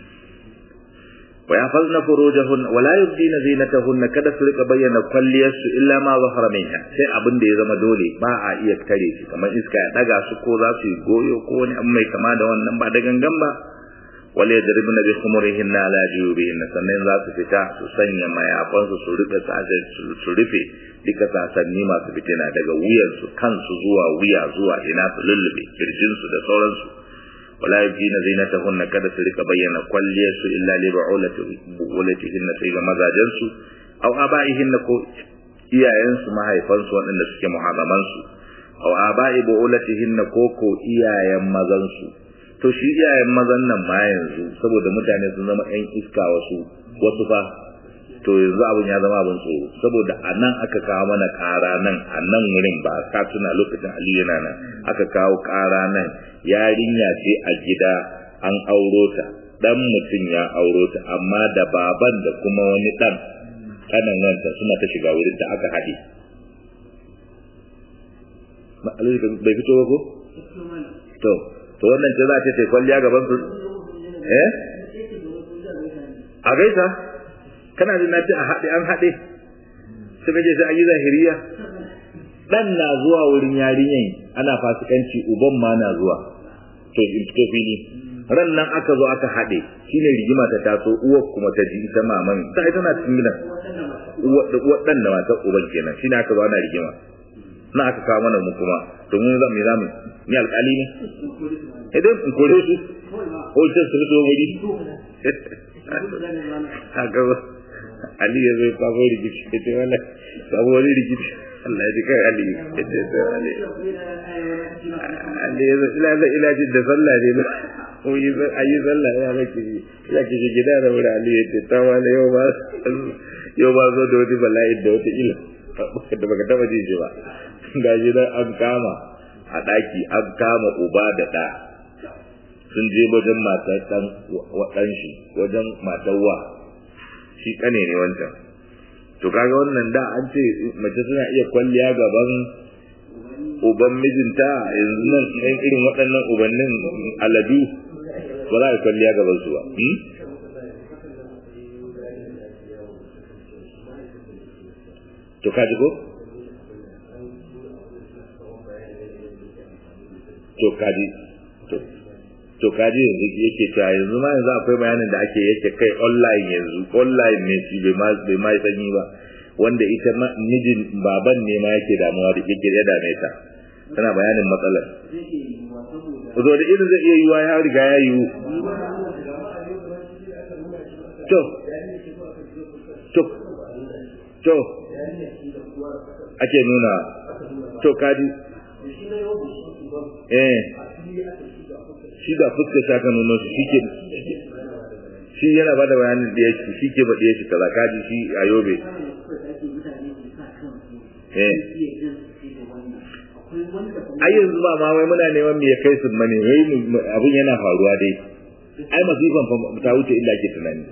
S1: wa yafazna furujahun wa la yubdina zinatahunna kada su rika bayyana kwalliyarsu illa ma zahara minha sai abin da ya zama dole ba a iya kare shi kamar iska ya daga su ko za su yi goyo ko wani abu mai kama da wannan ba da gangan ba wala yadribna bi khumurihinna ala juyubihinna sannan za su fita su sanya mayafansu su rika sashe su rufe duka sasanni masu fitina daga wuyansu kansu zuwa wuya zuwa ina su lullube kirjinsu da sauransu wala yajina zinatahunna kada su rika bayyana kwalliyarsu illa li ba'ulatihinna sai ga mazajensu aw aba'ihinna ko iyayensu mahaifansu waɗanda suke muharramansu aw aba'i ba'ulatihinna ko ko iyayen mazansu to shi iyayen mazan nan ma yanzu saboda mutane sun zama ƴan iska wasu wasu fa to yanzu abin ya zama abin tsoro saboda a nan aka kawo mana ƙara nan a nan wurin ba ka tuna lokacin aliyu yana nan aka kawo ƙara nan yarinya ce a gida an auro ta dan mutum ya auro ta amma da baban da kuma wani dan kanan wanta suna ta shiga wurin da aka haɗe bai fito ba ko to to wannan ce za ta ce kwalliya gaban su eh a gaisa kana jin nace a haɗe an haɗe suka ce sai an yi zahiriya dan na zuwa wurin yarinyan ana fasikanci uban ma na zuwa to in fito fili ran nan aka zo aka haɗe shine rigima ta taso uwar kuma ta ji ita maman ta ita na cikin gidan uwar dan da matar uban kenan shine aka zo ana rigima na aka kawo mana mu kuma to mun zan mi zamu ni alƙali ne idan in kore su ko ita su fito wuri haka Ali ya zai kwabo rikici ya ce wala kwabo wani rikici Allah ya ji kai Ali ya ce to Ali Ali ya zai ila ila jin da sallah ne ba ko yi ayi sallah ya ba ki ya ki gida da wuri Ali ya ce ta wala yau ba yau ba zo da wani bala'i da wata ila da baka taba ji shi ba ga gidan an kama a daki an kama uba da da sun je wajen matar dan wadan shi wajen matar wa shi kane ne wancan to kaga wannan da an ce mace suna iya kwalliya gaban uban mijinta yanzu nan ɗan irin waɗannan ubannin aladu ba za a kwalliya gaban su ba to kaji ko to kaji to to kaji yanzu yake cewa yanzu ma yanzu akwai bayanin da ake yake kai online yanzu online ne shi bai ma bai ma sanyi ba wanda ita mijin baban ne ma yake damuwa da yake ya dame ta tana bayanin matsalar zo da irin zai iya yiwa ya riga ya yiwu to to to ake nuna to kaji eh shi da fuskar shaka nuna shi shi ke shi yana bada bayanin da yake shi ke baɗe shi kaza kaji shi a yobe eh ai yanzu ba ma wai muna neman me ya kai su mane wai abun yana faruwa dai ai masifan fa ta wuce inda ake tunani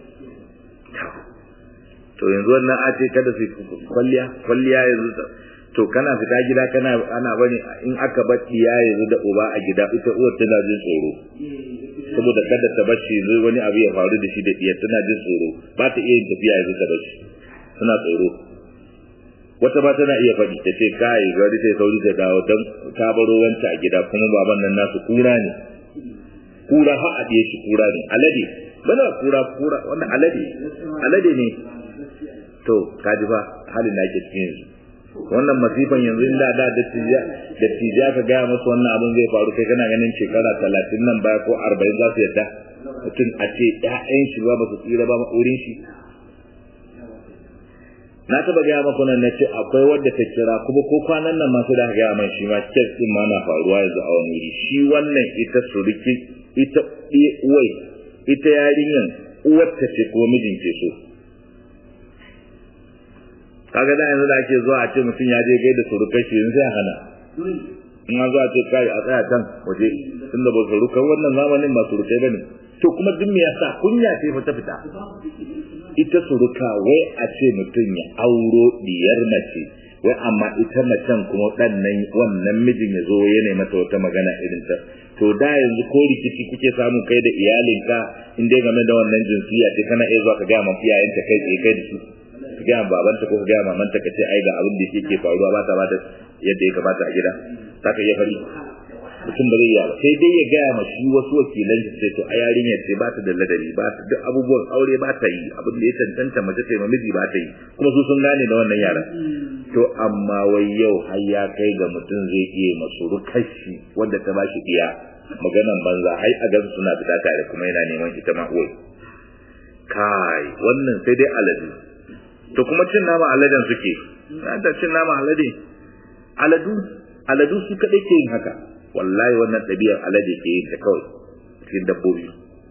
S1: to yanzu wannan a ce kada su kwalliya kwalliya yanzu to kana fita gida kana ana bane in aka bar diya yanzu da uba a gida ita uwar tana jin tsoro saboda kada ta bashi yanzu wani abu ya faru da shi da diyar tana jin tsoro ba ta iya yin tafiya yanzu ta bashi suna tsoro wata ba tana iya faɗi ta ce kai gari sai sauri ta dawo don ta baro wanta a gida kuma baban nan nasu kura ne kura har a ɗaya shi kura ne alade bana kura kura wannan alade alade ne to kaji ba halin da ake cikin yanzu wannan masifan yanzu inda da dattija dattija ka gaya masu wannan abin zai faru kai kana ganin shekara talatin nan baya ko arba'in za su yadda mutum a ce ƴaƴan shi ba su tsira ba wurin shi na taba gaya maka nan na ce akwai wadda ta kira kuma ko kwanan nan masu da gaya man shi ma kes din ma na faruwa yanzu a wani wuri shi wannan ita suruki ita uwai ita yarinyan uwarta ce ko mijin ke so kaga da yanzu da ake zuwa a ce mutum ya je gaida surukai shi yanzu sai hana in an zuwa ce kai a tsaya can waje tunda ba surukan wannan zamanin ba surukai bane to kuma duk me yasa kunya ce fa ta fita ita suruka wai a ce mutum ya auro diyar mace wai amma ita macen kuma dan nan wannan mijin ya zo ya nema mata wata magana irin ta to da yanzu ko rikici kuke samu kai da iyalinka in dai game da wannan jinsiya ce kana iya zuwa ka ga ma iyayenta kai tsaye kai da su ka ga babanta ko ka ga mamanta ka ce ai ga abin da yake faruwa ba ta ba da yadda ya kamata a gida za ka iya fari mutum ba zai yi ba sai dai ya gaya ma shi wasu wakilan shi sai to a yarinya ce ba ta da ladabi ba ta duk abubuwan aure ba ta yi abin da ya cancanta mace ce miji ba ta yi kuma su sun gane da wannan yaran to amma wai yau har ya kai ga mutum zai iya masu rukashi wanda ta ba shi iya maganan banza hai a gan suna fita tare kuma yana neman ita ma uwai kai wannan sai dai alade to kuma cin nama aladen suke da cin nama alade aladu aladu su kadai ke yin haka wallahi wannan ɗabi'ar alade ke yin ta kawai cikin dabbobi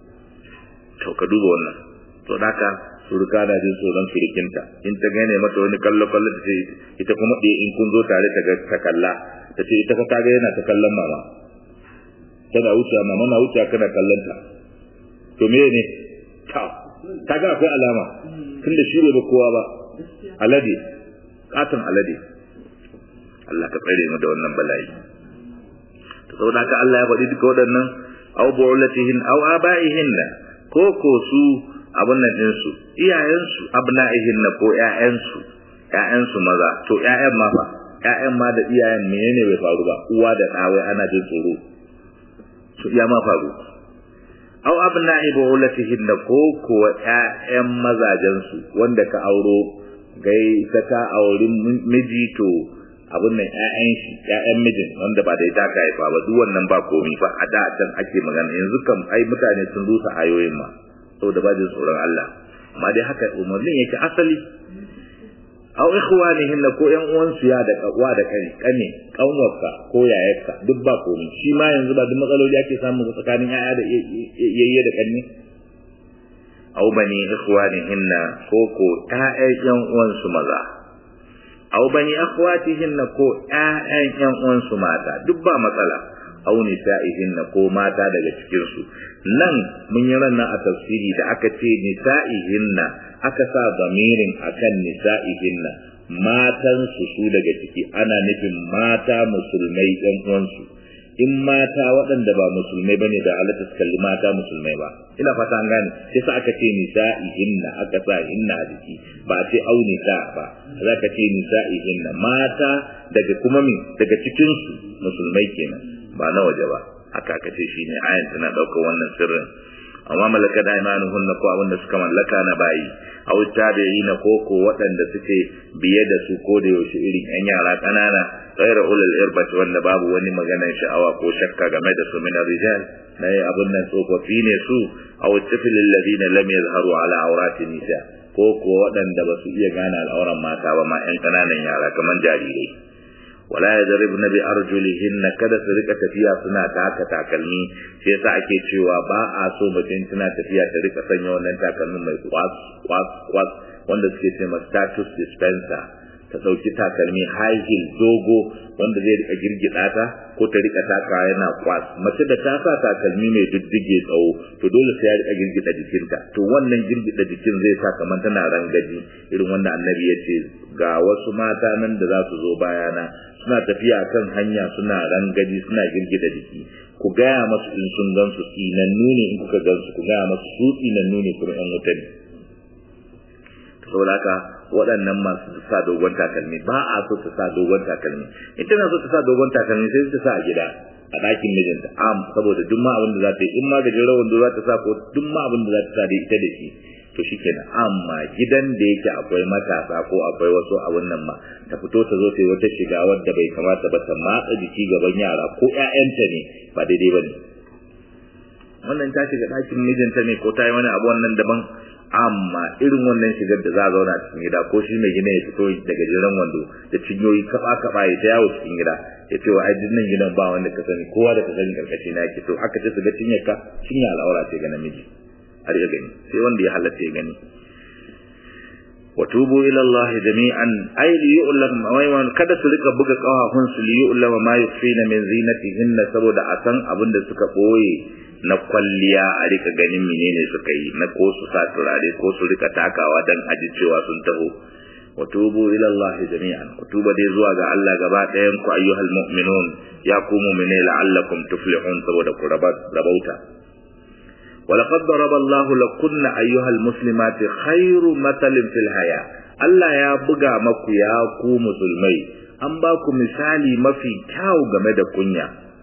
S1: to ka duba wannan to haka suruka na jin tsoron surukinta in ta gane mata wani kallo kallo ta ce ita kuma ɗaya in kun zo tare ta ta kalla ta ce ita fa ta ga yana ta kallon mama tana wucewa mama na wucewa kana kallon ta to me ne ta ta ga akwai alama tunda shi bai ba kowa ba alade katon alade Allah ka tsare mu da wannan bala'i saboda haka Allah ya faɗi duka waɗannan aw bu'ulatihin aw aba'ihin ko ko su abun nan din su iyayen su abna'ihin ko ƴaƴan su ƴaƴan su maza to ƴaƴan ma fa ƴaƴan ma da iyayen menene bai faru ba uwa da ɗa wai ana jin tsoro su iya ma faru aw abna'i bu'ulatihin ko ko ƴaƴan mazajen su wanda ka auro gai ta ka aurin miji to abin nan ƴaƴan shi ƴaƴan mijin wanda ba da ita ka haifa ba duk wannan ba komi ba a da can ake magana yanzu kam ai mutane sun rusa ayoyin ma saboda ba jin tsoron Allah amma dai haka umarnin yake asali aw ikhwanihin ko ƴan uwan su ya da kawa da kane kane kanwarka ko yayarka duk ba komi shi ma yanzu ba duk matsaloli ake samu tsakanin ƴaƴa da yayye da kanne aw bani ikhwanihinna ko ko ƴaƴan ƴan uwan su maza aw bani akhwatihinna ko ƴaƴan ƴan uwansu mata duk ba matsala aw nisa'ihinna ko mata daga cikin su nan mun yi ranar a tafsiri da aka ce nisa'ihinna aka sa zamirin akan nisa'ihinna matan su su daga ciki ana nufin mata musulmai ɗan uwansu in mata waɗanda ba musulmai bane da halatta su kalli mata musulmai ba ina fata an gane sai sa aka ce nisa'ihinna aka sa hinna a jiki ba a ce au nisa ba za ka ce nisa'ihinna mata daga kuma min daga cikin su musulmai kenan ba na waje ba haka aka ce shine ayan tana ɗaukar wannan sirrin amma malaka da imanuhunna ko abinda suka mallaka na bayi aw tabi'ina ko ko waɗanda suke biye da su ko da yaushe irin yan yara ƙanana ghayra ulul irbati wanda babu wani maganar sha'awa ko shakka game da su min rijal na abun nan tsofaffi ne su aw tifil alladhina lam yazharu ala awrati nisa ko ko waɗanda ba su iya gane al'auran mata ba ma yan ƙananan yara kamar jarirai wala yadribna bi arjulihinna kada su rika tafiya suna taka takalmi sai yasa ake cewa ba a so mutum tana tafiya ta rika sanya wannan takalmin mai kwas kwas kwas wanda suke ce status dispenser ta dauki takalmi high heel dogo wanda zai rika girgida ta ko ta rika taka yana kwas mace da ta sa takalmi mai diddige tsawo to dole sai ya rika girgida jikinta to wannan girgida jikin zai sa kamar tana rangaji irin wanda annabi ya ce ga wasu mata nan da za su zo bayana suna tafiya kan hanya suna rangaji suna girgida jiki ku gaya masu in sun gansu tsinannu ne in kuka gansu ku gaya masu su tsinannu ne kuma yan wuta ne saboda haka waɗannan masu sa dogon takalmi ba a so ta sa dogon takalmi in tana so ta sa dogon takalmi sai ta sa a gida a ɗakin mijinta am saboda duk ma abin da za ta yi in ma gajeren wando za ta sa ko duk ma abin da za ta sa da ita da shi to shikenan amma gidan da yake akwai matasa ko akwai wasu abun nan ma ta fito ta zo ta yi wata shiga wadda bai kamata ba ta matsa jiki gaban yara ko ƴaƴanta ne ba daidai ba ne wannan ta shiga ɗakin mijinta ne ko ta yi wani abu wannan daban amma irin wannan shigar da za a zauna cikin gida ko shi mai gina ya fito daga jiran wando da cinyoyi kaba kaba ya ta yawo cikin gida ya ce wa ajin nan gidan ba wanda ka sani kowa da ka sani karkashi na yake to aka ce su ga cinyar ka cinya al'aura ce ga namiji har ya gani sai wanda ya halatta ya gani wa tubu ila Allah jami'an ay li yu'lam wa kada su rika buga kawafun su li yu'lam ma yufina min zinatihinna saboda a san abin da suka boye na kwalliya a rika ganin menene suka yi na ko su sa turare ko su rika takawa dan aji cewa sun taho wa tubu ila Allah jami'an ku tuba dai zuwa ga Allah gaba ɗayan ku ayyuhal mu'minun ya ku mu'mine la'allakum tuflihun saboda ku rabauta ولقد ضرب الله لكن أيها المسلمات خير مثل في الحياة Allah ya buga maku ya ku musulmai an ba ku misali mafi kyau game da kunya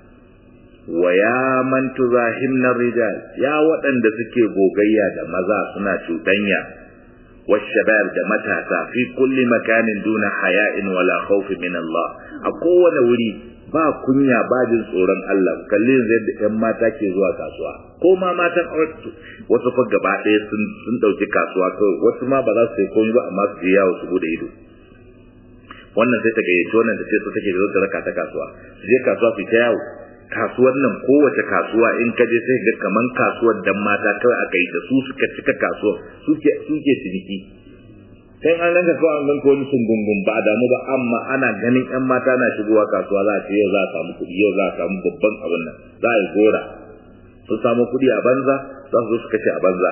S1: wa ya man tuzahimna rijal ya waɗanda suke gogayya da maza suna cuɗanya washabab da matasa fi kulli makanin duna haya'in wala khawfi min Allah a kowane wuri ba kunya ba jin tsoron Allah kalli yanzu yadda ƴan mata ke zuwa kasuwa ko ma matan wasu fa gaba ɗaya sun sun ɗauki kasuwa kawai wasu ma ba za su yi komai ba amma su je yawo su bude ido wannan sai ta gayyaci wannan da ce su take zo ta raka ta kasuwa su je kasuwa su ta yawo kasuwar nan kowace kasuwa in ka je sai ga kaman kasuwar dan mata kawai aka yi da su suka cika kasuwa suke suke ciniki sai an ranka kawai an ganka wani sungungun ba damu ba amma ana ganin yan mata na shigowa kasuwa za a ce yau za a samu kuɗi yau za a samu babban abin nan za a yi gora sun samu kuɗi a banza za su zo su kashe a banza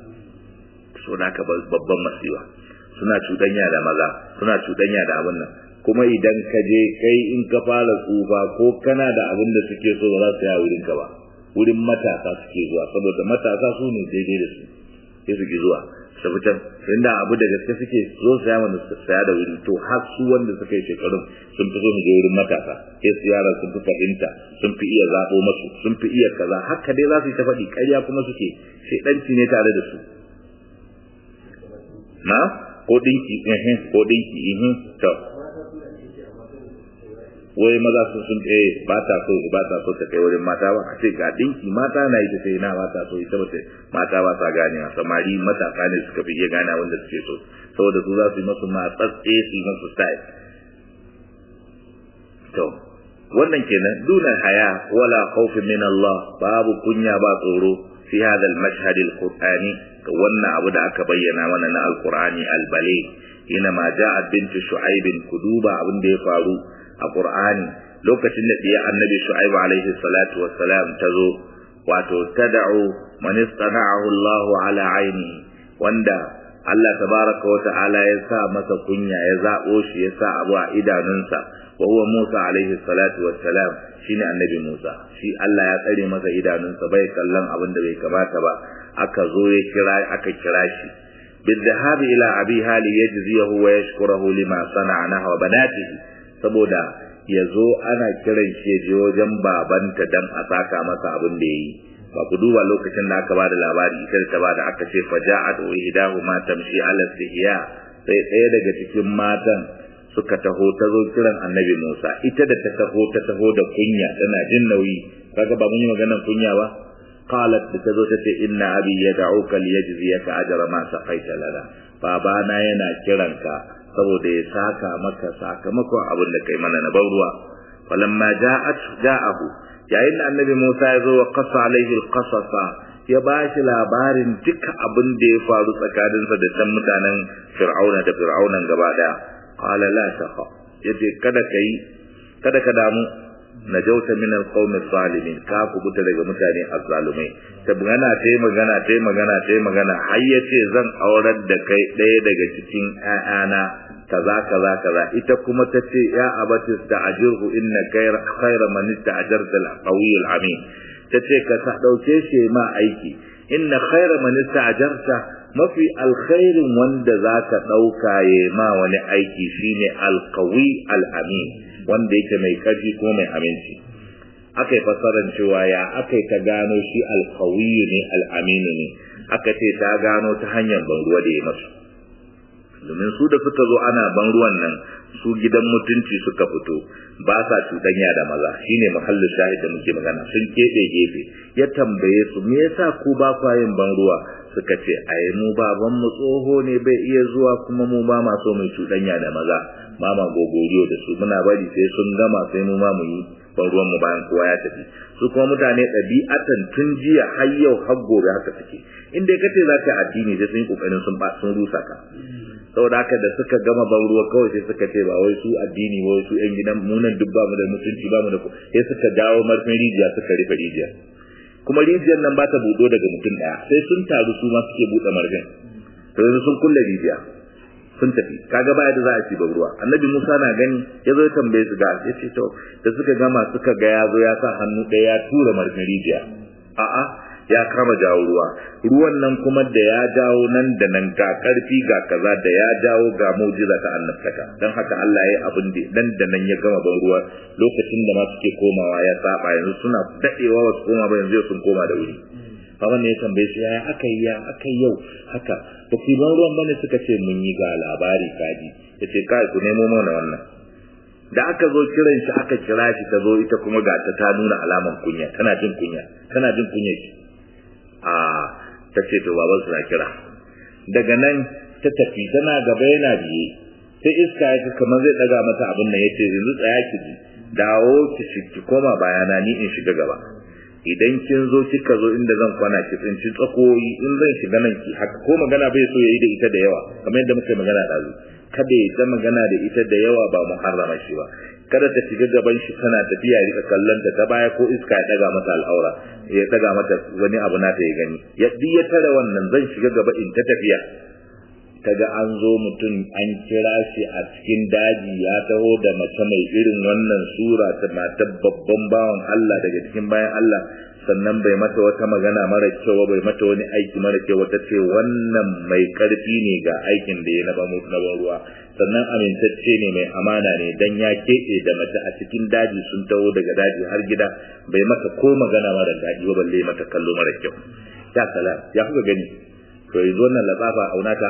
S1: so da ka babban masiwa suna cuɗanya da maza suna cuɗanya da abin nan kuma idan ka je kai in ka fara tsufa ko kana da abin da suke so ba za su ya wurin ka ba wurin matasa suke zuwa saboda matasa su ne daidai da su sai su ki zuwa su fitan inda abu da gaske suke zo saya mana saya da wuri to har su wanda suka yi shekarun sun fi so mu je wurin matasa sai su yara sun fi fahimta sun fi iya zaɓo masu sun fi iya kaza haka dai za su yi ta faɗi ƙarya kuma suke shaidanci ne tare da su na ko dinki ehin ko dinki ehin to wai maza su sun eh ba ta so ba ta so ta kai wurin mata ba a ce ga dinki mata na yi ta sai na ba ta so ita ba mata ba ta gane samari matasa ne suka fi iya gane wanda suke so saboda su za su yi masu matsatse su yi masu style to wannan kenan duna haya wala khawfi min Allah babu kunya ba tsoro fi hada al-mashhad al-qur'ani wannan abu da aka bayyana mana na al-qur'ani al-bali ina ma ja'at bintu shu'aib kuduba abin da ya faru a Qur'ani lokacin da diya annabi Shu'aib alaihi salatu wassalam tazo wato tad'u man istana'ahu Allah ala aini wanda Allah tabaraka wa ta'ala ya sa masa kunya ya zabo shi ya sa abu a idanunsa wa huwa Musa alaihi salatu wassalam shine annabi Musa shi Allah ya tsare masa idanunsa bai kallon abin da bai kamata ba aka zo ya kira aka kira shi بالذهاب إلى أبيها ليجزيه ويشكره لما صنع نحو بناته saboda ya zo ana kiran shi ya je wajen babanta dan a saka masa abin da ya yi ba ku duba lokacin da aka bada labari ita da ta bada aka ce faja'at wa ihdahu ma tamshi ala sihiya sai ɗaya daga cikin matan suka taho ta zo kiran annabi Musa ita da ta taho ta taho da kunya tana jin nauyi kaga ba mun yi maganar kunya ba qalat da ta zo ta ce inna abi yad'uka liyajziyaka ajra ma saqaita lana babana yana kiranka saboda ya saka maka sakamakon abin da kai mana na ban ruwa falamma ja'at ja'ahu yayin da annabi Musa ya zo wa qasa alaihi alqasasa ya bashi labarin duka abin da ya faru tsakaninsa da can mutanen Fir'auna da Fir'aunan gaba daya qala la taqa yace kada kai kada ka damu najauta min alqawmi zalimin ka kubuta daga mutane azzalumai ta magana ta yi magana ta yi magana ta yi magana har ya ce zan aurar da kai ɗaya daga cikin ƴaƴana kaza kaza kaza ita kuma ta ce ya abatis da ajirhu inna khayra khayra man ista'jarta al-qawiy al-amin ta ce ka sa dauke shi ma aiki inna khayra man ista'jarta mafi alkhairin wanda zaka dauka ya ma wani aiki shine alqawi alamin wanda yake mai karfi ko mai aminci akai fasaran cewa ya akai ta gano shi alqawi ne alamin ne aka ce ta gano ta hanyar ban ruwa da ya masu domin su da suka zo ana ban ruwan nan su gidan mutunci suka fito ba sa cuɗanya da maza shine muhallin shahid da muke magana sun keɓe gefe ya tambaye su me yasa ku ba kwa yin ban ruwa suka ce ai mu baban mu tsoho ne bai iya zuwa kuma mu ba ma so mu cuɗanya da maza ba ma gogoriyo da su muna bari sai sun gama sai mu ma mu yi ban ruwan mu bayan kowa ya tafi su kuma mutane ɗabi'atan tun jiya har yau har gobe haka suke in dai kace za ka addini sai sun yi kokarin sun ba sun rusa ka saboda haka da suka gama ban ruwa kawai sai suka ce ba wai su addini ba wai su yan gidan munan duk ba mu da mutunci ba mu da sai suka jawo marfin rijiya suka rufe rijiya kuma rijiyar nan ba ta buɗo daga mutum ɗaya sai sun taru su ma suke buɗe marfin to yanzu sun kulle rijiya sun tafi kaga baya da za a ci ruwa annabi Musa na gani ya zo ya tambaye su ga ya ce to da suka gama suka ga ya zo ya sa hannu ɗaya ya tura marfin rijiya a'a ya kama jawo ruwa ruwan nan kuma da ya jawo nan da nan ga karfi ga kaza da ya jawo ga mu'jiza ta annabtaka dan haka Allah ya abin da dan da nan ya gama ban ruwa lokacin da ma suke komawa ya saba yanzu suna dadewa wasu koma ba yanzu sun koma da wuri Hawan ne ya tambaye shi ya aka yi ya aka yi yau haka ba ku ban ruwan bane suka ce mun yi ga labari kaji yace kai ku nemo mana wannan da aka zo kiran shi aka kira shi ta zo ita kuma ga ta ta nuna alaman kunya tana jin kunya tana jin kunya shi a ta ce to baban su na kira daga nan ta tafi tana gaba yana biye sai iska ya kamar zai daga mata abin nan yace yanzu tsaya ki ji dawo ki ki koma bayana ni in shiga gaba idan kin zo kika zo inda zan kwana ki tsinci tsakoyi in zan shiga nan ki haka ko magana bai so yayi da ita da yawa kamar yadda muke magana da kada ya ta magana da ita da yawa ba muharrama shi ba kada ta shiga gaban shi tana tafiya rika kallon ta ta baya ko iska ya daga mata al'aura ya daga mata wani abu na ta ya gani ya ya tare wannan zan shiga gaba in ta tafiya kaga an zo mutum an kira shi a cikin daji ya taho da mace mai irin wannan sura ta matar babban bawan Allah daga cikin bayan Allah sannan bai mata wata magana mara kyau bai mata wani aiki mara kyau wata ce wannan mai karfi ne ga aikin da ya na ba mutu na ban ruwa sannan amintacce ne mai amana ne dan ya keɓe da mace a cikin daji sun taho daga daji har gida bai mata ko magana mara daɗi ba balle mata kallo mara kyau ya salam ya kuka gani to yanzu wannan latsafa aunata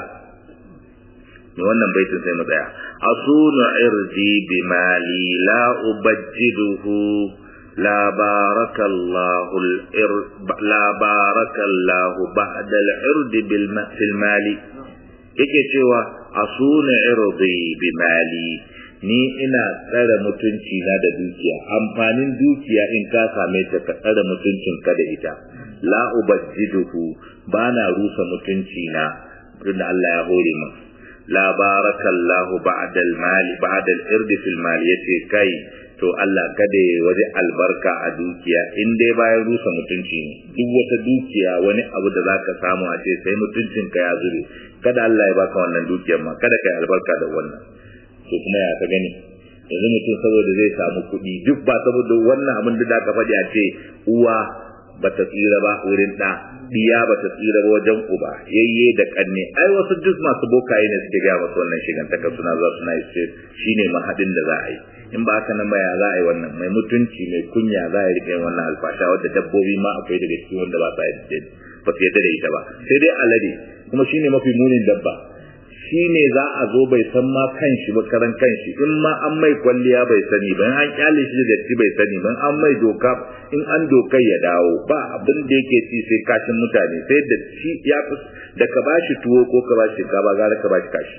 S1: ne wannan baitin sai mu tsaya asunu irdi bi mali la ubajjiduhu la barakallahu al la barakallahu ba'da al irdi bil fil mali yake cewa asunu irdi bi mali ni ina tsare mutunci na da dukiya amfanin dukiya in ka same ta ka tsare mutuncin ka da ita la ubajjiduhu bana rusa mutunci na tunda Allah ya hore min la barakallahu ba'da al-mal ba'da al-ird fi al-mal yace kai to Allah kada ya waje albarka a dukiya in dai bayan rusa mutunci ne duk wata dukiya wani abu da zaka samu a ce sai mutuncin ka ya zube kada Allah ya baka wannan dukiyar ma kada kai albarka da wannan to kuma ya ka gani yanzu mutum saboda zai samu kuɗi duk ba saboda wannan abin da ka faɗi a ce uwa bata tsira ba wurin ɗa diya bata tsira ba wajen uba yayye da kanne ai wasu duk masu bokaye ne suke gaya masu wannan shigantaka suna zuwa suna yi shine mahadin da za a yi in ba haka nan ba ya za a yi wannan mai mutunci mai kunya za a yi rike wannan alfasha wadda dabbobi ma akwai daga cikin wanda ba sa yadda ba su yadda da ita ba sai dai alade kuma shine mafi munin dabba shi ne za a zo bai san ma kanshi ba karan kanshi in ma an mai kwalliya bai sani ba an kyale shi da datti bai sani ba an mai doka in an dokai ya dawo ba abin da yake ci sai kashin mutane sai da shi ya fi da ka bashi tuwo ko ka bashi ka ba gara ka bashi kashi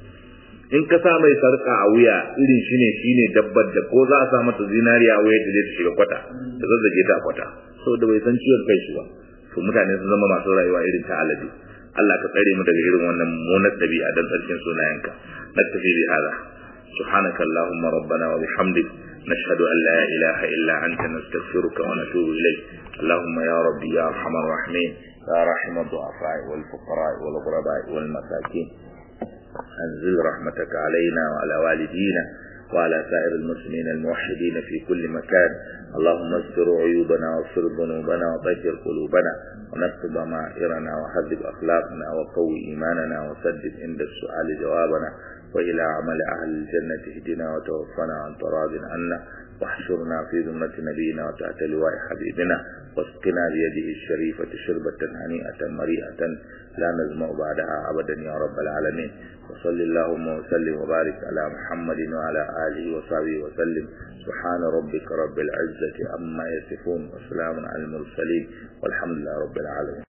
S1: in ka sa mai sarka a wuya irin shi ne shi ne dabbar da ko za a sa mata zinariya a wuya da zai shiga kwata da zazzage ta kwata saboda bai san ciwon kai shi ba to mutane sun zama masu rayuwa irin ta alade Allah ka tsare mu daga irin wannan mummunar dabi'a dan tsarkin sunayenka naktafi bi hada subhanaka allahumma rabbana wa bihamdik nashhadu an la ilaha illa anta nastaghfiruka wa natubu ilayk اللهم يا ربي يا ارحم الراحمين يا رحم الضعفاء والفقراء والغرباء والمساكين انزل رحمتك علينا وعلى والدينا وعلى سائر المسلمين الموحدين في كل مكان اللهم استر عيوبنا واغفر ذنوبنا وطهر قلوبنا ونكتب ضمائرنا وحذب أخلاقنا وقوي إيماننا وسدد عند السؤال جوابنا وإلى عمل أهل الجنة اهدنا وتوفنا عن تراض عنا واحشرنا في ذمة نبينا وتحت لواء حبيبنا واسقنا بيده الشريفة شربة هنيئة مريئة لا نزمع بعدها أبدا يا رب العالمين وصل اللهم وسلم وبارك على محمد وعلى آله وصحبه وسلم سبحان ربك رب العزة عما يصفون وسلام على المرسلين والحمد لله رب العالمين